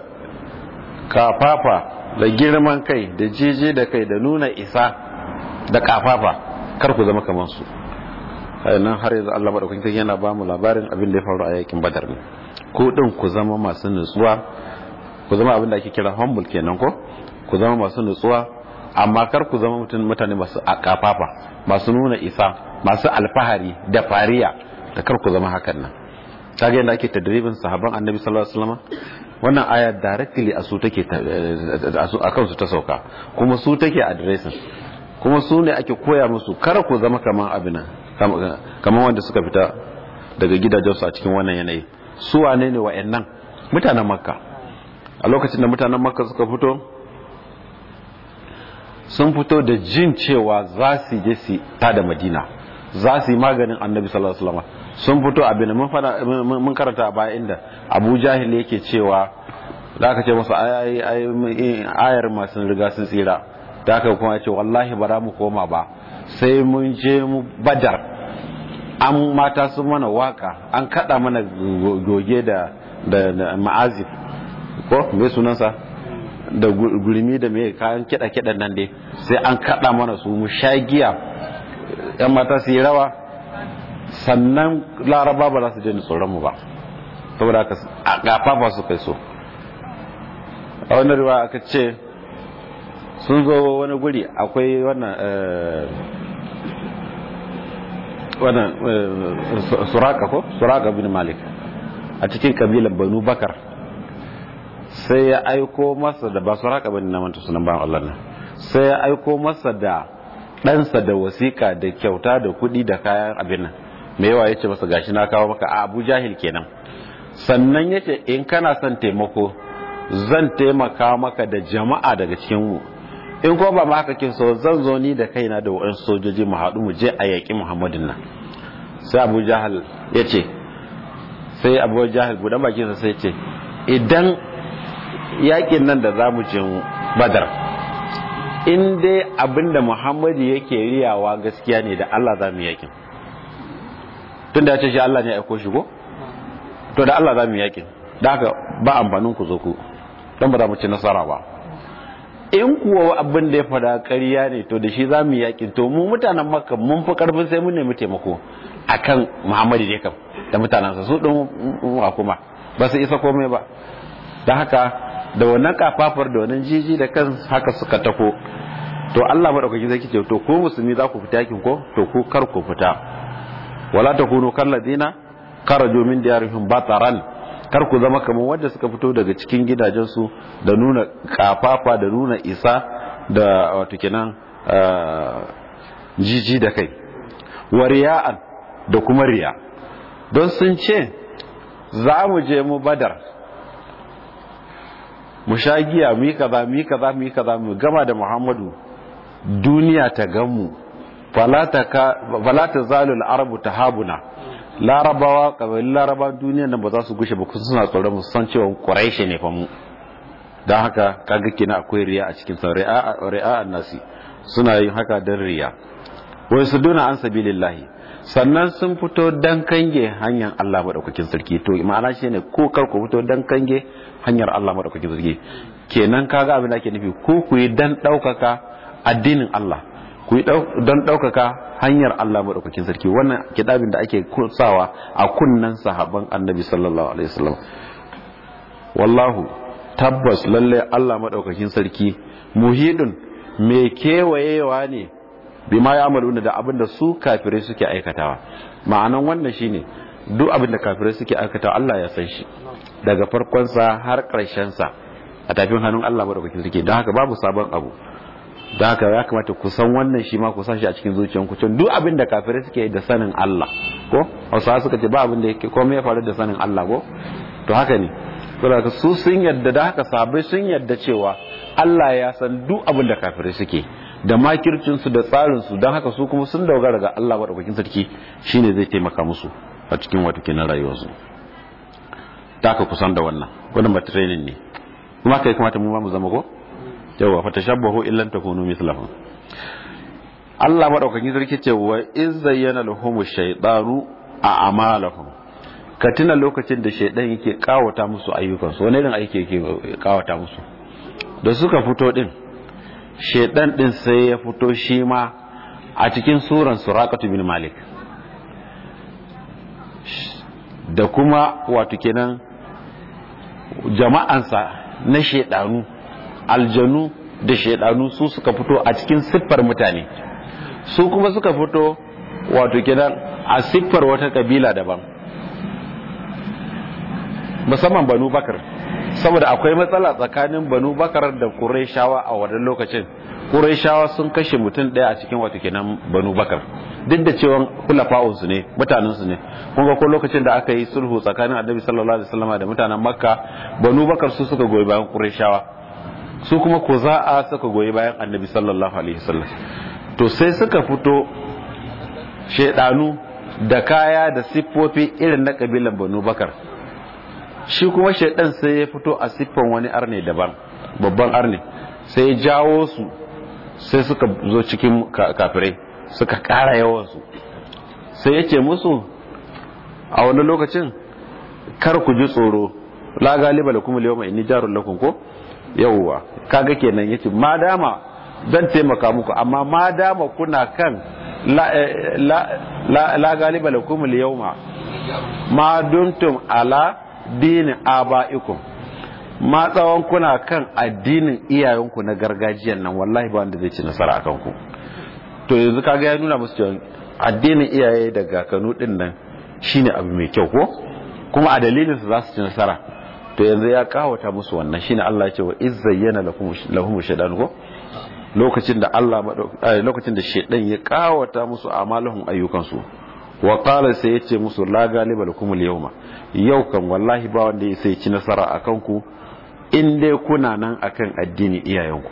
kafafa da girman kai da jeje da kai da nuna isa da kafafa kar ku zama kaman su nan har yanzu Allah madaukakin sarki yana ba mu labarin abin da ya faru a yakin badar ne ku din ku zama masu nutsuwa ku zama abin da ake kira humble kenan ko ku zama masu nutsuwa amma kar ku zama mutane masu kafafa masu nuna isa masu alfahari da fariya da kar ku zama hakan nan kaga yadda ake tadribin sahabban annabi sallallahu alaihi wasallam wannan aya directly a su take a kansu ta sauka kuma su take addressing kuma su ne ake koya musu kar ku zama kaman abin kaman wanda suka fita daga gidajensu a cikin wannan yanayi su wane ne wa'annan mutanen makka a lokacin da mutanen makka suka fito sun fito da jin cewa za su je su ta da madina za su yi maganin annabi sallallahu alaihi wasallam sun fito abin mun fada mun karanta a baya inda abu jahil yake cewa da aka ce masa ayar masu riga sun tsira da aka kuma ce wallahi ba za mu koma ba sai mun je mu badar an mata sun mana waka an kada mana goge da da ma'azif ko me sunansa da gurmi da me kayan kiɗa kiɗan nan dai sai an kada mana su mu sha giya yan mata su yi rawa sannan laraba ba za su je tsoron mu ba saboda haka a gafafa su kai so a wani ruwa aka ce sun zo wani guri akwai wannan wannan suraka ko suraka bin malik a cikin kabilan banu bakar sai ya aiko masa da ba suraka bin na manta sunan bayan Allah nan sai ya aiko masa da ɗansa da wasiƙa da kyauta da kuɗi da kayan abin nan mai yawa ya ce masa gashi na kawo maka a abu jahil kenan sannan ya ce in kana son taimako zan taimaka maka da jama'a daga cikin mu in ko ba ma haka kin so zan zo ni da kaina da wa'an sojoji mu haɗu mu je a yaƙi muhammadin nan sai abu jahal ya ce sai abu jahal buɗan bakinsa sai ce idan yaƙin nan da za mu je badar in dai abinda muhammadu yake riyawa gaskiya ne da allah za mu yaƙin tun da ya ce shi allah ne ya aiko shi ko to da allah za mu yaƙin da haka ba amfanin ku zo ku don ba za mu ci nasara ba in kuwa abin da ya fada ƙarya ne to da shi za mu yaƙi to mu mutanen makka mun fi ƙarfin sai mun nemi taimako akan muhammadu ne kam da mutanensa su ɗin wa kuma ba su isa komai ba da haka da wannan kafafar da wannan jiji da kan haka suka tako to Allah madaukaki zai kice to ko musulmi za ku fita yakin ko to ku kar ku fita wala takunu kalladina kharaju min diyarihim bataran kar ku zama kamar wanda suka fito daga cikin gidajensu da nuna kafafa da nuna isa da wato kenan jiji da kai wa riya'an da kuma riya don sun ce za mu je mu badar mu sha giya mu yi kaza mu yi kaza mu yi kaza mu gama da muhammadu duniya ta gamu falata zalul arabu ta habuna larabawa kabilun laraba duniya nan ba za su gushe ba kusa suna tsoron mu san cewa quraishi ne fa mu don haka kaga kina akwai riya a cikin sa ri'a nasi suna yin haka dan riya wai su duna an sabilillahi sannan sun fito dan kange hanyar Allah madaukakin sarki to ma'ana shine ko kar ku fito dan kange hanyar Allah madaukakin sarki kenan kaga abin da ake nufi ko ku yi dan daukaka addinin Allah ku yi don daukaka hanyar Allah madaukakin sarki wannan kitabin da ake kursawa a kunnan sahabban annabi sallallahu alaihi wasallam wallahu tabbas lalle Allah madaukakin sarki muhidun me kewayewa ne bima ya amalu da abin da su kafirai suke aikatawa ma'anan wannan shine duk abin da kafirai suke aikatawa Allah ya san shi daga farkonsa har sa a tafin hannun Allah madaukakin sarki don haka babu sabon abu don haka ya kamata ku san wannan shi ma ku san shi a cikin zuciyanku can duk abin da kafirai suke da sanin Allah ko hausawa suka ce ba abin da yake komai ya faru da sanin Allah ko to haka ne saboda su sun yadda da haka sabai sun yadda cewa Allah ya san duk abin da kafirai suke da makircinsu da tsarinsu don haka su kuma sun dogara ga Allah maɗaukakin sarki shine zai taimaka musu a cikin wata kenan rayuwarsu ta ka kusan da wannan wannan ba training ne kuma kai kamata mu ma mu zama ko yawa fa tashabbahu illan takunu mithlahum Allah maɗaukakin sarki ce wa iz zayyana lahum shaytanu a amalahum ka tuna lokacin da shaidan yake kawata musu ayyukansu wani irin aiki yake kawata musu da suka fito din shaidan din sai ya fito shi ma a cikin suran surakatu bin malik da kuma wato kenan jama'ansa na shaidanu aljanu da shaidanu su suka fito a cikin siffar mutane su kuma suka fito wato kenan a siffar wata kabila daban musamman banu bakar saboda akwai matsala tsakanin banu bakar da ƙurayshawa a wannan lokacin ƙurayshawa sun kashe mutum ɗaya a cikin wato kenan banu bakar duk da cewa kulafa'un su ne mutanen su ne kun ga ko lokacin da aka yi sulhu tsakanin annabi sallallahu alaihi wasallam da mutanen makka banu bakar su suka goyi bayan qurayshawa su kuma ko za'a suka goyi bayan annabi sallallahu alaihi wasallam to sai suka fito shedanu da kaya da siffofi irin na kabilan banu bakar shi kuma shaidan sai ya fito a siffan wani arne daban babban arne sai ya jawo su sai suka zo cikin kafirai suka kara yawansu sai ya ce musu a wani lokacin kar ku ji tsoro la galiba lakum al-yawma inni jarul lakum ko yawwa kaga kenan yace ma dama zan taimaka muku amma ma dama kuna kan la la la, la galiba lakum al-yawma ma dumtum ala dini aba'ikum ma tsawon kuna kan addinin iyayenku na gargajiyan nan wallahi ba wanda zai ci nasara akan ku to yanzu kaga ya nuna musu cewa addinin iyaye da kakanu din nan shine abu mai kyau ko kuma a dalilin su za su ci nasara to yanzu ya kawata musu wannan shine Allah ya ce wa izzayyana lakum lahum shaytan ko lokacin da Allah lokacin da shaytan ya kawata musu amalahum ayyukan su wa qala sai yace musu la galiba lakum al-yawma yau kan wallahi ba wanda ya sai ci nasara akan ku in dai kuna nan akan addini iyayenku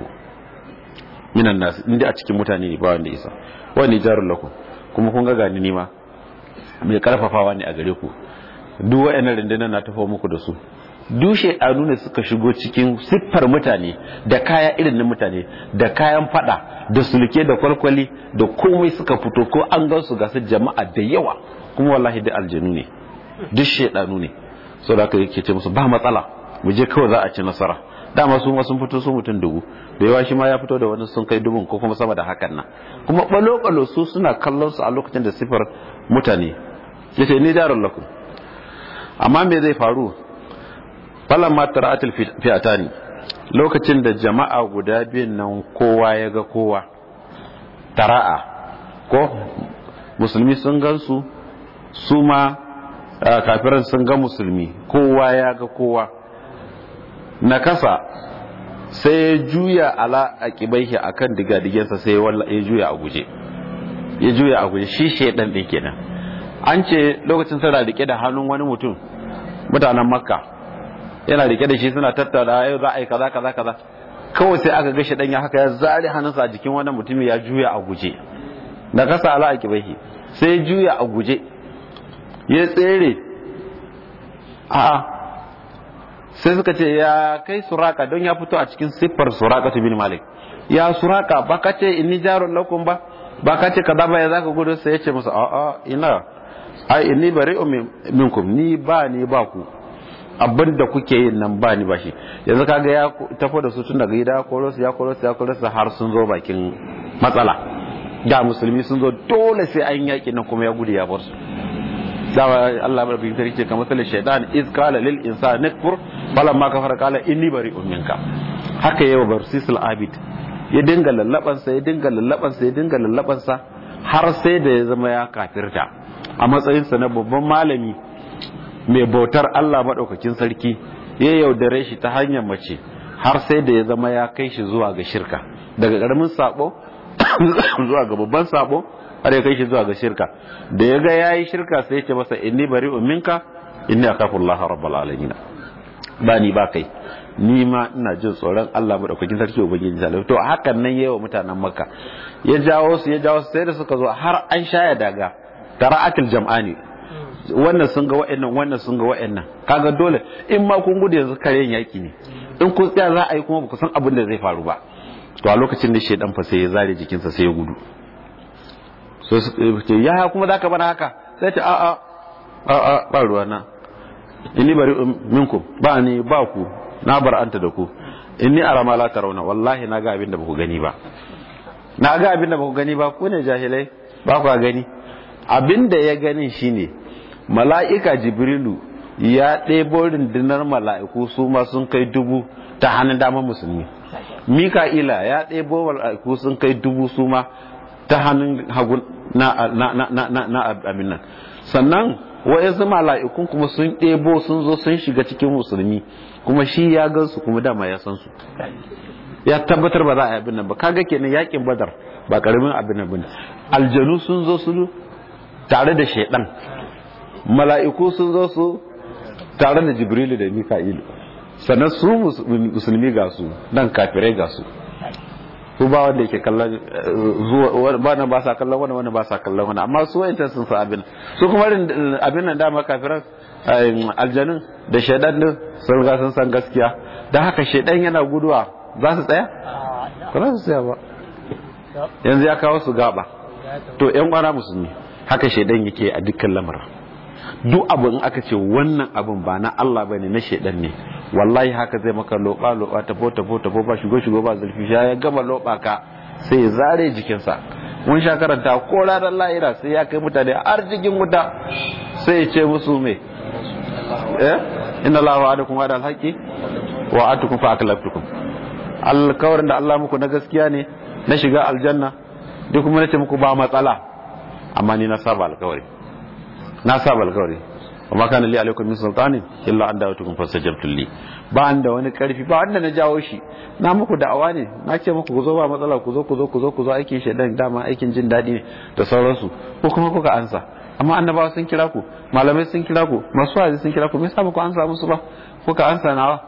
minan nasu inda a cikin mutane ne ba wanda isa wani jarun lakum kuma kun ga gani nima mai karfafawa ne a gare ku duk wayannan rundunar na tafa muku da su dushe a nuna suka shigo cikin siffar mutane da kaya irin na mutane da kayan fada da sulke da kwalkwali da komai suka fito ko an gan su gasu jama'a da yawa kuma wallahi da aljanu ne duk shedanu ne saboda haka yake ce musu ba matsala mu je kawai za a ci nasara dama su ma sun fito su mutum dubu da yawa shi ma ya fito da wani sun kai dubun ko kuma sama da hakan nan kuma balo balo su suna kallon su a lokacin da sifar mutane yace ni darul lakum amma me zai faru falan ma tara'atul fi'atani lokacin da jama'a guda biyun nan kowa ya ga kowa tara'a ko musulmi sun gansu su ma kafiran sun ga musulmi kowa ya ga kowa na kasa sai ya juya ala a kibaihi a kan digadigensa sai ya juya a guje ya juya a guje shi shaidan ɗin kenan an ce lokacin suna rike da hannun wani mutum mutanen makka yana rike da shi suna tattauna yau za a yi kaza kaza kaza kawai sai aka ga shaidan ya haka ya zare hannunsa a jikin wani mutum ya juya a guje na kasa ala a kibaihi sai ya juya a guje ya tsere a'a sai suka ce ya kai suraka don ya fito a cikin siffar suraka bin malik ya suraka ba ka ce inni jarun lakum ba ba ka ce kaza ba ya zaka gudu sai ya ce musu a'a ina ai inni bari'u minkum ni ba ni ba ku abin da kuke yin nan ba ni ba shi yanzu kaga ya tafi da su tun daga gida koro su ya koro su ya koro su har sun zo bakin matsala da musulmi sun zo dole sai an yaki nan kuma ya gudu ya bar su dawa Allah rabbi ta ce kamar salin shaitan iz qala lil insani kfur falamma kafara qala inni bari'un minka haka yawa barsisul abid ya dinga lallaban sa ya dinga lallaban sa ya dinga lallaban sa har sai da ya zama ya kafirta a matsayin sa na babban malami mai bautar Allah madaukakin sarki ya yaudare shi ta hanyar mace har sai da ya zama ya kai shi zuwa ga shirka daga karamin sabo zuwa ga babban sabo har ya kai shi zuwa ga shirka da ya ga yayi shirka sai ya ce masa inni bari'un minka inni akhafu Allah rabbul alamin ba ni ba kai ni ma ina jin tsoron Allah madaukakin sarki ubangiji sallallahu to hakan nan yayi wa mutanen makka ya jawo su ya jawo su sai da suka zo har an shaya daga tara'atul jam'ani wannan sun ga wa'annan wannan sun ga wa'annan kaga dole in ma kun gudu yanzu karen yaki ne in kun tsaya za a yi kuma ba ku san abin da zai faru ba to a lokacin da shedan fa sai ya zare jikinsa sai ya gudu so ce ya kuma za ka bana haka sai ce a'a a'a ba ruwa na inni bari minkum ba ni ba ku na bar anta da ku inni ara ma la tarawna wallahi na ga abin da baku gani ba na ga abin da baku gani ba ku ne jahilai ba ku gani abin da ya gani shine mala'ika jibrilu ya ɗebo rundunar mala'iku su ma sun kai dubu ta hannun damar musulmi mika'ila ya ɗebo mala'iku sun kai dubu su ma ta hannun hagu na na na na na abin nan sannan wa'yansu mala'ikun kuma sun ɗebo sun zo sun shiga cikin musulmi kuma shi ya gansu kuma dama ya san su ya tabbatar ba za a yi abin nan ba kaga kenan yakin badar ba karamin abin nan bane aljanu sun zo su tare da shaidan mala'iku sun zo su tare da jibrilu da mika'ilu sannan su musulmi ga su nan kafirai ga su su ba wanda yake kallon zuwa ba nan ba sa kallon wani wani ba sa kallon wani amma su wa'inta sun sa abin su kuma abin nan dama kafiran aljanun da shaidan din sun ga sun san gaskiya da haka shaidan yana guduwa za su tsaya ba za su tsaya ba yanzu ya kawo su gaba to yan kwana musulmi haka shaidan yake a dukkan lamarin duk abu in aka ce wannan abin ba na Allah ba ne na shaidan ne wallahi haka zai maka loba loba tafo tafo tafo ba shigo shigo ba zulfi ya gama loba ka sai ya zare jikinsa mun sha karanta ko ranar lahira sai ya kai mutane har cikin wuta sai ya ce musu me eh inna Allah wa'adakum wa'ada al-haqqi wa atukum fa aklaftukum alkawarin da Allah muku na gaskiya ne na shiga aljanna duk kuma nace muku ba matsala amma ni na saba alkawari na saba alkawari amma kana li alaikum min sultanin illa an da'atukum fastajabtu li ba an da wani karfi ba wanda na jawo shi na muku da'awa ne na ce muku ku zo ba matsala ku zo ku zo ku zo ku zo aikin shedan dama aikin jin daɗi ne da sauransu ko kuma kuka ansa amma annabawa sun kira ku malamai sun kira ku masu wa'azi sun kira ku me yasa ba ku ansa musu ba kuka ansa nawa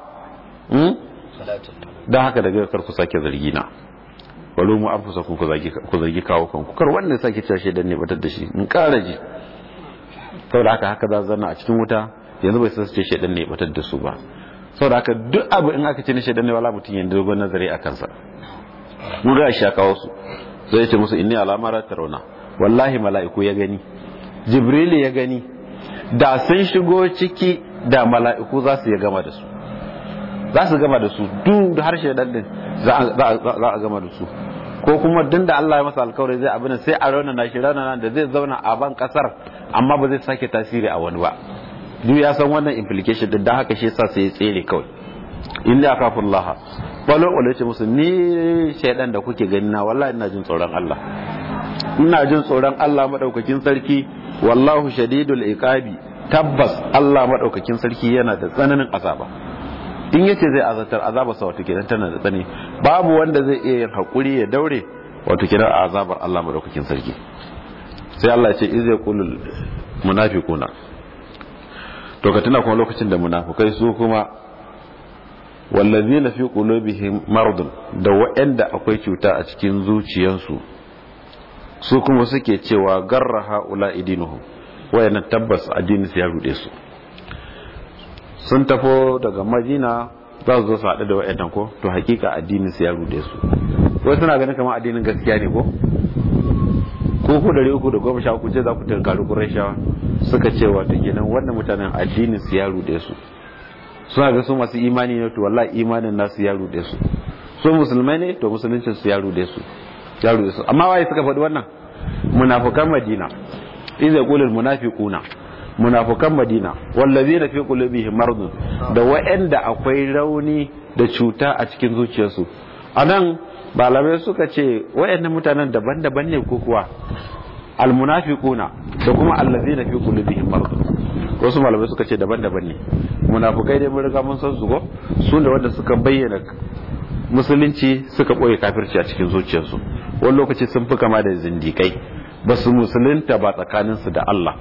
don haka daga kar ku sake zargi na walo mu an fusa ku zargi kawo kanku kar wanda ya sake cashe dan ne batar da shi in kara ji saboda haka haka za zana a cikin wuta yanzu bai sace shedan ne batar da su ba saboda haka duk abu in aka ce ni shedan ne wala mutum yanzu dogon nazari a kansa mun ga shi ya kawo su zai ce musu inni alamara tarawna wallahi mala'iku ya gani jibril ya gani da sun shigo ciki da mala'iku za su ya gama da su za su gama da su duk da harshe dan din za a gama da su ko kuma duk da Allah ya masa alkawari zai abin sai a rauna na shi rauna da zai zauna a ban kasar amma ba zai sake tasiri a wani ba duk ya san wannan implication din da haka shi yasa sai ya tsere kawai inda akafur Allah walo walo ce musu ni shaidan da kuke gani na wallahi ina jin tsoron Allah ina jin tsoron Allah madaukakin sarki wallahu shadidul iqabi tabbas Allah madaukakin sarki yana da tsananin azaba in yace zai azatar azaba sa wato kenan tana da tsani babu wanda zai iya yin hakuri ya daure wato kenan azabar Allah madaukakin sarki sai Allah ya ce iz yaqulul munafiquna to ka tuna kuma lokacin da munafikai su kuma wallazina fi qulubihim maradun da wa'anda akwai cuta a cikin zuciyansu su kuma suke cewa garra haula idinuhum wayannan tabbas addini su ya rude su sun tafo daga madina za su zo su haɗu da wa'annan ko to hakika addinin su ya rude su wai suna ganin kamar addinin gaskiya ne ko ko ku dare uku da goma sha uku ce za ku tunkari kurashawa suka ce wata kenan wannan mutanen addinin su ya rude su suna ga su masu imani ne to wallahi imanin nasu ya rude su su musulmai ne to musuluncin su ya rude su ya rude su amma waye suka faɗi wannan munafukan madina idza yaqulul munafiquna munafukan madina wallazina fi qulubihim maradun da wa'anda akwai rauni da cuta a cikin zuciyarsu anan malamai suka ce wa'annan mutanen daban-daban ne ko kuwa almunafiquna da kuma allazina fi qulubihim maradun wasu malamai suka ce daban-daban ne munafukai dai mun riga mun san su go su da wanda suka bayyana musulunci suka boye kafirci a cikin zuciyarsu wani lokaci sun fi kama da zindikai ba su musulunta ba tsakaninsu da Allah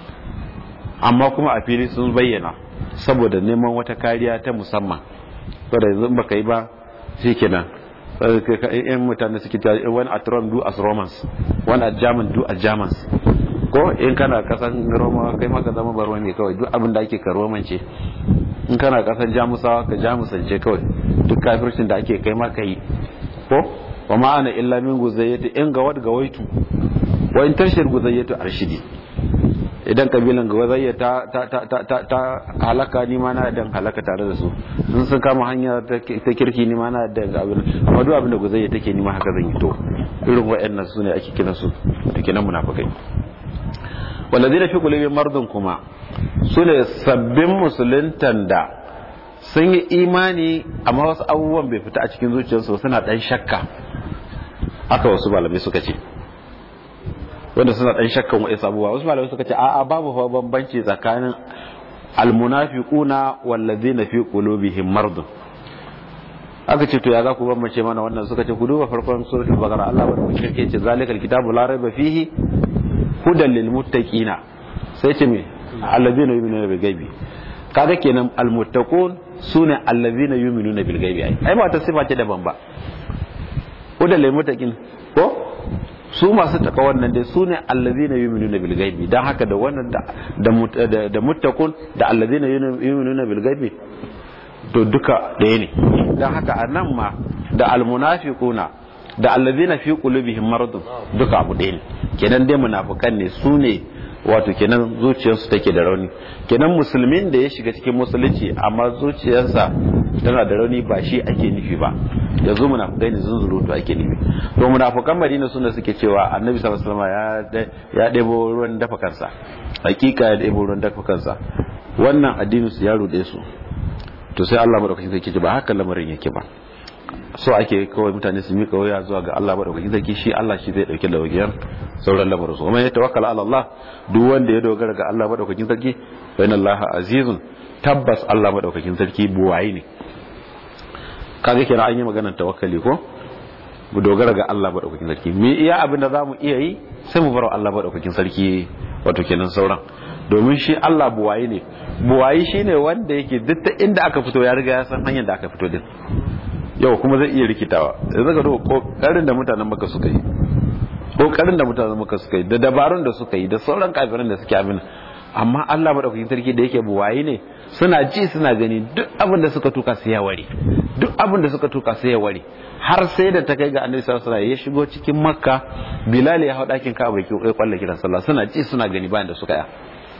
amma kuma a fili sun bayyana saboda neman wata kariya ta musamman saboda yanzu baka yi ba shi kenan yan mutane suke ta wani at Rome do as Romans wani at German do as Germans ko in kana kasan Roma kai maka zama barwa ne kawai duk abin da ake ka romance in kana kasan Jamusawa ka Jamusance kawai duk kafircin da ake kai maka yi ko wa ma'ana illa min guzayyati in gawad gawaitu wa in tashir guzayyatu arshidi idan kabilan gawazayya ta ta ta ta ta ta halaka ni ma na dan halaka tare da su sun sun kama hanya ta kirki ni ma na da abin amma duk abin da guzayya take ni ma haka zan yi to irin wayannan su ne ake kiran su to kenan munafikai walladina fi qulubihim mardun kuma su ne sabbin musuluntan da sun yi imani amma wasu abubuwan bai fita a cikin zuciyarsu suna dan shakka haka wasu malamai suka ce wanda suna dan shakkan wa'in abubuwa wasu malamai suka ce a'a babu fa bambanci tsakanin almunafiquna wallazina fi qulubihim mardun aka ce to ya za ku bambance mana wannan suka ce ku duba farkon suratul baqara Allah wa shirke ce zalikal kitabu la raiba fihi hudan lil muttaqina sai ce me allazina yu'minuna bil ghaibi kaga kenan al muttaqun sune allazina yu'minuna bil ghaibi ai ai ba ta sifa ce daban ba hudan lil muttaqin ko su masu taka wannan dai su ne allazina yu'minuna bil ghaibi dan haka da wannan da da muttaqun da allazina yu'minuna bil ghaibi to duka ɗaya ne dan haka anan ma da almunafiquna da allazina fi qulubihim maradun duka abu ɗaya ne kenan dai munafikan ne su ne wato kenan zuciyarsu take da rauni kenan musulmin da ya shiga cikin musulunci amma zuciyarsa tana da rauni ba shi ake nufi ba yanzu munafukai ne zunzurutu ake nufi to munafukan madina suna suke cewa annabi sallallahu alaihi wasallam ya ɗebo ruwan dafa kansa hakika ya ɗebo ruwan dafa kansa wannan addinin su ya rude su to sai Allah madaukakin sarki ce ba haka lamarin yake ba so ake kawai mutane su mika waya zuwa ga Allah madaukakin sarki shi Allah shi zai dauke da wagiyar sauran lamarin su kuma ya tawakkala ala Allah duk wanda ya dogara ga Allah madaukakin sarki fa inna Allah azizun tabbas Allah madaukakin sarki buwayi ne kaga kira an yi maganar tawakkali ko mu dogara ga Allah madaukakin sarki me iya abin da zamu iya yi sai mu bar Allah madaukakin sarki wato kenan sauran domin shi Allah buwayi ne buwayi shine wanda yake duk ta inda aka fito ya riga ya san hanyar da aka fito din yau kuma zai iya rikitawa yanzu ka duba kokarin da mutanen maka suka yi kokarin da mutanen maka suka yi da dabarun da suka yi da sauran kafirin da suke abin amma Allah madaukakin sarki da yake buwayi ne suna ji suna gani duk abin da suka tuka sai ya ware duk abin da suka tuka sai ya ware har sai da ta kai ga annabi sallallahu alaihi ya shigo cikin makka bilal ya hau dakin ka'aba ya kwalla kiran sallah suna ji suna gani bayan da suka ya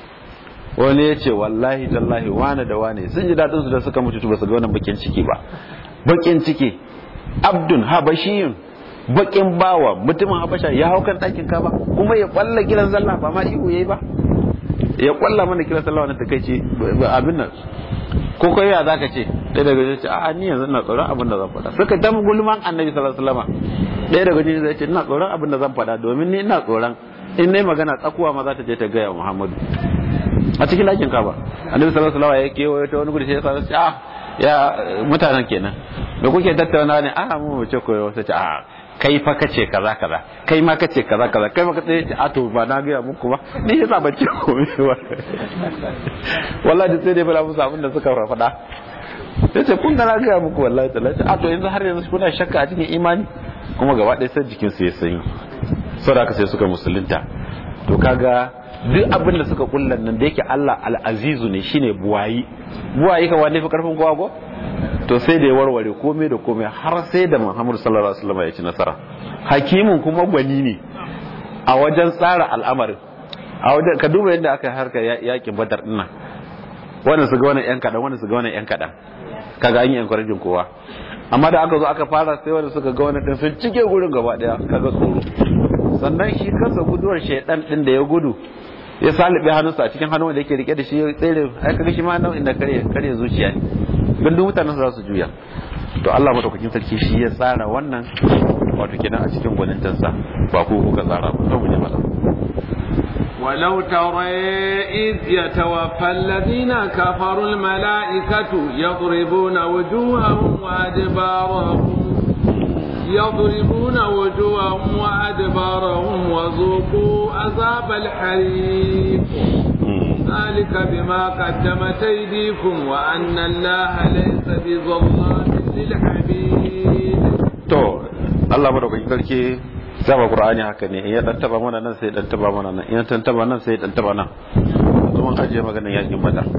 wani ya ce wallahi tallahi wane da wane sun ji dadin su da suka mutu ba su ga wannan bakin ciki ba bakin ciki abdun habashiyun bakin bawa mutumin habasha ya hau kan dakin ka'aba kuma ya kwalla kiran sallah ba ma ihu yayi ba ya kwalla mana kiran sallah wannan takeici abin nan ko kai ya zaka ce ɗaya daga cikin ce a ni yanzu ina tsoron abin da zan faɗa suka ta gulman annabi sallallahu alaihi wasallam ɗaya daga cikin zai ce ina tsoron abin da zan faɗa domin ni ina tsoron in nayi magana tsakuwa ma za ta je ta gaya Muhammadu a cikin ɗakin kaba annabi sallallahu alaihi wasallam ya kewaye ta wani gudu sai ya sa ce a ya mutanen kenan da kuke tattauna ne a mu mu ce koyo sai ce a kai fa kace kaza kaza kai ma kace kaza kaza kai ma kace a to ba na ga muku ba ni yasa ban ce komai ba wallahi sai dai bala musu abin da suka faɗa sai ce kun ga na ga muku wallahi tallahi a to yanzu har yanzu kuna shakka a cikin imani kuma gaba ɗaya sai jikin su ya sanyi saboda haka sai suka musulunta to kaga duk abin da suka kullan nan da yake Allah al-azizu ne shine buwayi buwayi ka wanda fi karfin kowa ko to sai da ya warware komai da komai har sai da Muhammadu sallallahu alaihi wasallam ya ci nasara hakimin kuma gwani ne a wajen tsara al'amarin a wajen ka duba yadda aka harka yakin badar din nan wanda su ga wannan yan kadan wanda su ga wannan yan kadan kaga an yi encouraging kowa amma da aka zo aka fara sai wanda suka ga wannan din sun cike gurin gaba daya kaga tsoro sannan shi kansa guduwar shaidan din da ya gudu ya salibe hannunsa a cikin hannun da yake rike da shi ya tsere ai kaga shi ma nau'in da kare kare zuciya ne gandun mutanen za su juya to Allah madaukakin sarki shi ya tsara wannan wato kenan a cikin gwanintansa ba ko kuka tsara ba to mu je mala ولو ترى إذ يتوفى الذين كفروا الملائكة يضربون وجوههم وأدبارهم يضربون وجوههم وأدبارهم وذوقوا عذاب الحريق ذلك بما قدمت أيديكم وأن الله ليس بظلام للعبيد to Allah madaukakin sarki zaba Qur'ani haka ne in ya dan taba mana nan sai dan taba mana nan in ya dan taba nan sai dan taba nan yanzu mun ajiye maganar yakin badar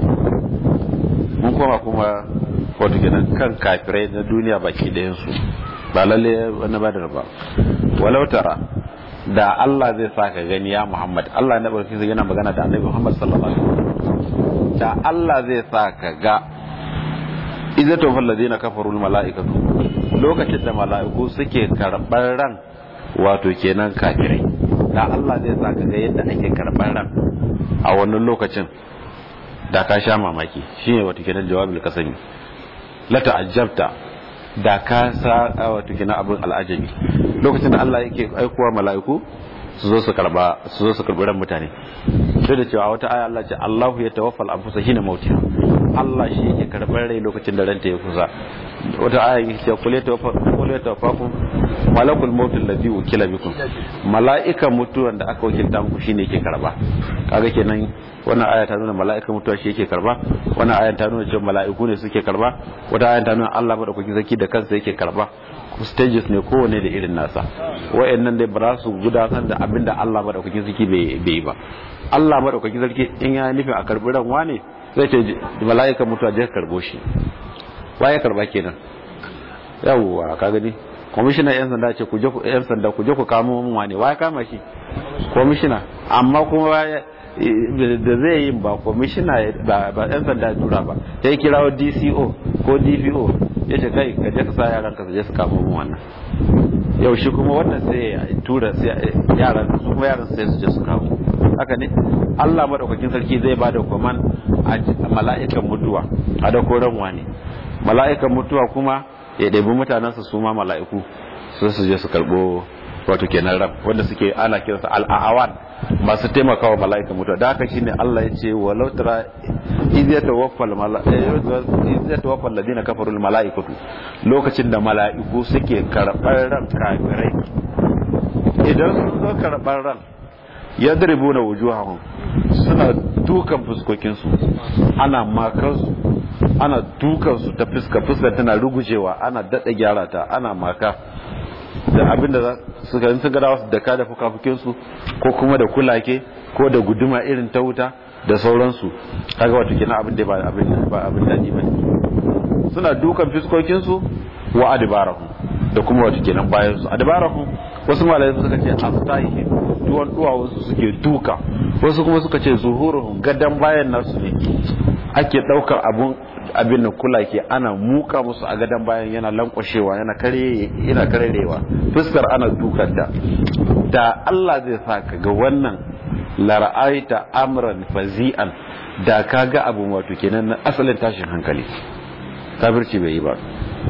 mun koma kuma wato kenan kan kafirai na duniya baki ɗayan su ba lalle wani badar ba walau tara da Allah zai sa ka gani ya Muhammad Allah na barki zai yana magana da Annabi Muhammad sallallahu alaihi wasallam da Allah zai sa ka ga idza tawfal ladina kafaru malaikatu lokacin da mala'iku suke karɓar ran wato kenan kafirai da Allah zai sa ka ga yadda ake karɓar ran a wannan lokacin da ka sha mamaki shine wato kenan jawabul kasami la ta'ajjabta da ka sa wato kenan abin al'ajabi lokacin da Allah yake aikowa mala'iku su zo su karba su zo su karbi ran mutane sai da cewa wata aya Allah ce Allahu ya tawaffal anfusa hina mautiha Allah shi yake karɓar rai lokacin da ranta ya kusa wata aya yake cewa kul ya tawaffa kul ya tawaffakum malakul maut alladhi wukila bikum mala'ikan mutuwan da aka wakilta muku shine yake karba kaga kenan wannan aya ta nuna mala'ikan mutuwa shi yake karba wannan aya ta nuna cewa mala'iku ne suke karba wata aya ta nuna Allah madaukakin sarki da kansa yake karba stages ne kowane da irin nasa wayannan dai ba za su gudanar da abin da Allah madaukakin sarki bai yi ba Allah madaukakin sarki in ya nufin a karbi ran wane zai ce mala'ikan mutuwa je karbo shi waye karba kenan yawwa ka gani kwamishinan yan sanda ce ku je ku yan sanda ku je ku kamo mun wane waye kama shi kwamishina amma kuma da zai yi ba kwamishina ba yan sanda tura ba ya kirawo DCO ko DPO ya ce kai ka je ka sa yaran ka su je su kamo mun wannan yau shi kuma wannan sai ya tura yaran su kuma yaran sai su je su kamo haka ne Allah madaukakin sarki zai ba da kwaman a mala'ikan mutuwa a da koran wani mala'ikan mutuwa kuma ya ɗabi mutanensa su ma mala'iku su su je su karɓo wato kenan ran wanda suke ana kiransa al'awan masu taimakawa mala'ikan mutuwa da haka shine Allah ya ce walau tara iz yatawaffal iz yatawaffal ladina kafaru mala'ikatu lokacin da mala'iku suke karɓar ran kafirai idan sun zo karɓar ran yadribuna wujuhahum suna dukan fuskokinsu ana makansu ana dukansu ta fuska fuskar tana rugujewa ana daɗa gyara ta ana maka da abin da suka yi sun gada wasu da kada fukafukinsu ko kuma da kulake ko da guduma irin ta wuta da sauransu kaga wato kenan abin da ba abin ba abin daɗi ba suna dukan fuskokinsu wa adibarahu da kuma wato kenan bayan su adibarahu wasu malai suka ce astahi tuwon duwawunsu suke duka wasu kuma suka ce zuhuruhum gadan bayan nasu ne ake daukar abun abin da kula ke ana muka musu a gadan bayan yana lankwashewa yana kare yana karerewa fuskar ana dukar da da Allah zai sa ka ga wannan lara'aita amran fazi'an da ka ga abun wato kenan na asalin tashin hankali kafirci bai yi ba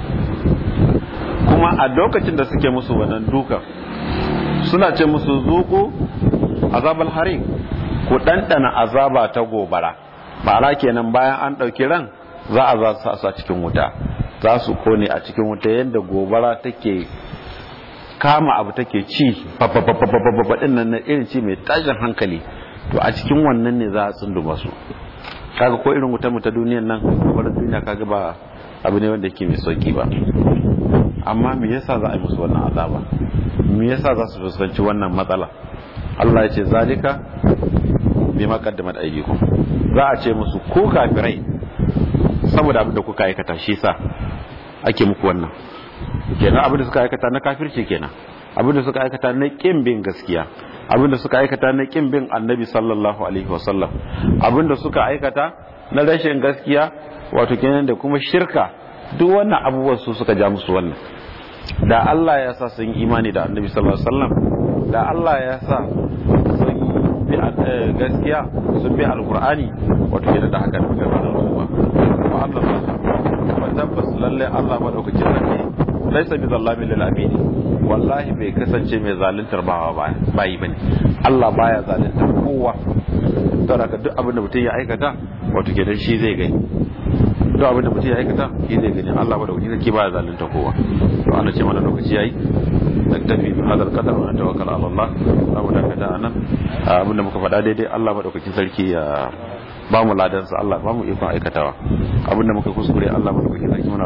kuma a lokacin da suke musu wannan dukan suna ce musu zuku azabal harim ku ɗanɗana azaba ta gobara ma'ana kenan bayan an ɗauki ran za a za su a cikin wuta za su kone a cikin wuta yadda gobara take kama abu take ci babba din nan irin ci mai tashin hankali to a cikin wannan ne za a tsunduma su kaga ko irin wutar mu ta duniyan nan gobarar duniya kaga ba abu ne wanda yake mai sauki ba amma me yasa za a yi musu wannan azaba me yasa za su fuskanci wannan matsala Allah ya ce zalika bi maqaddamat aydikum za a ce musu ko kafirai saboda abin da kuka aikata shi sa ake muku wannan kenan abin da suka aikata na kafirci kenan abin da suka aikata na kin bin gaskiya abin da suka aikata na kin bin annabi sallallahu alaihi wasallam abin da suka aikata na rashin gaskiya wato kenan da kuma shirka duk wannan abubuwan su suka ja musu wannan da Allah ya sa sun imani da annabi sallallahu alaihi wasallam da Allah ya sa sun bi gaskiya sun bi alqur'ani wato kenan da haka da ga su ba wa Allah ba tabbas lalle Allah madaukakin sarki laisa bi zallamin lil abidi wallahi bai kasance mai zaluntar bawa ba bayi bane Allah baya zaluntar kowa don haka duk abin da mutum ya aikata wato kenan shi zai gani duk abin da mutum ya aikata shi zai gani Allah madaukakin sarki baya zaluntar kowa to ana ce mana lokaci yayi naktafi bi hadal qadar wa tawakkal ala Allah za mu dakata anan abin da muka faɗa daidai Allah madaukakin sarki ya ba mu ladansa Allah ba mu ikon aikatawa abin da muka kuskure Allah madaukakin sarki muna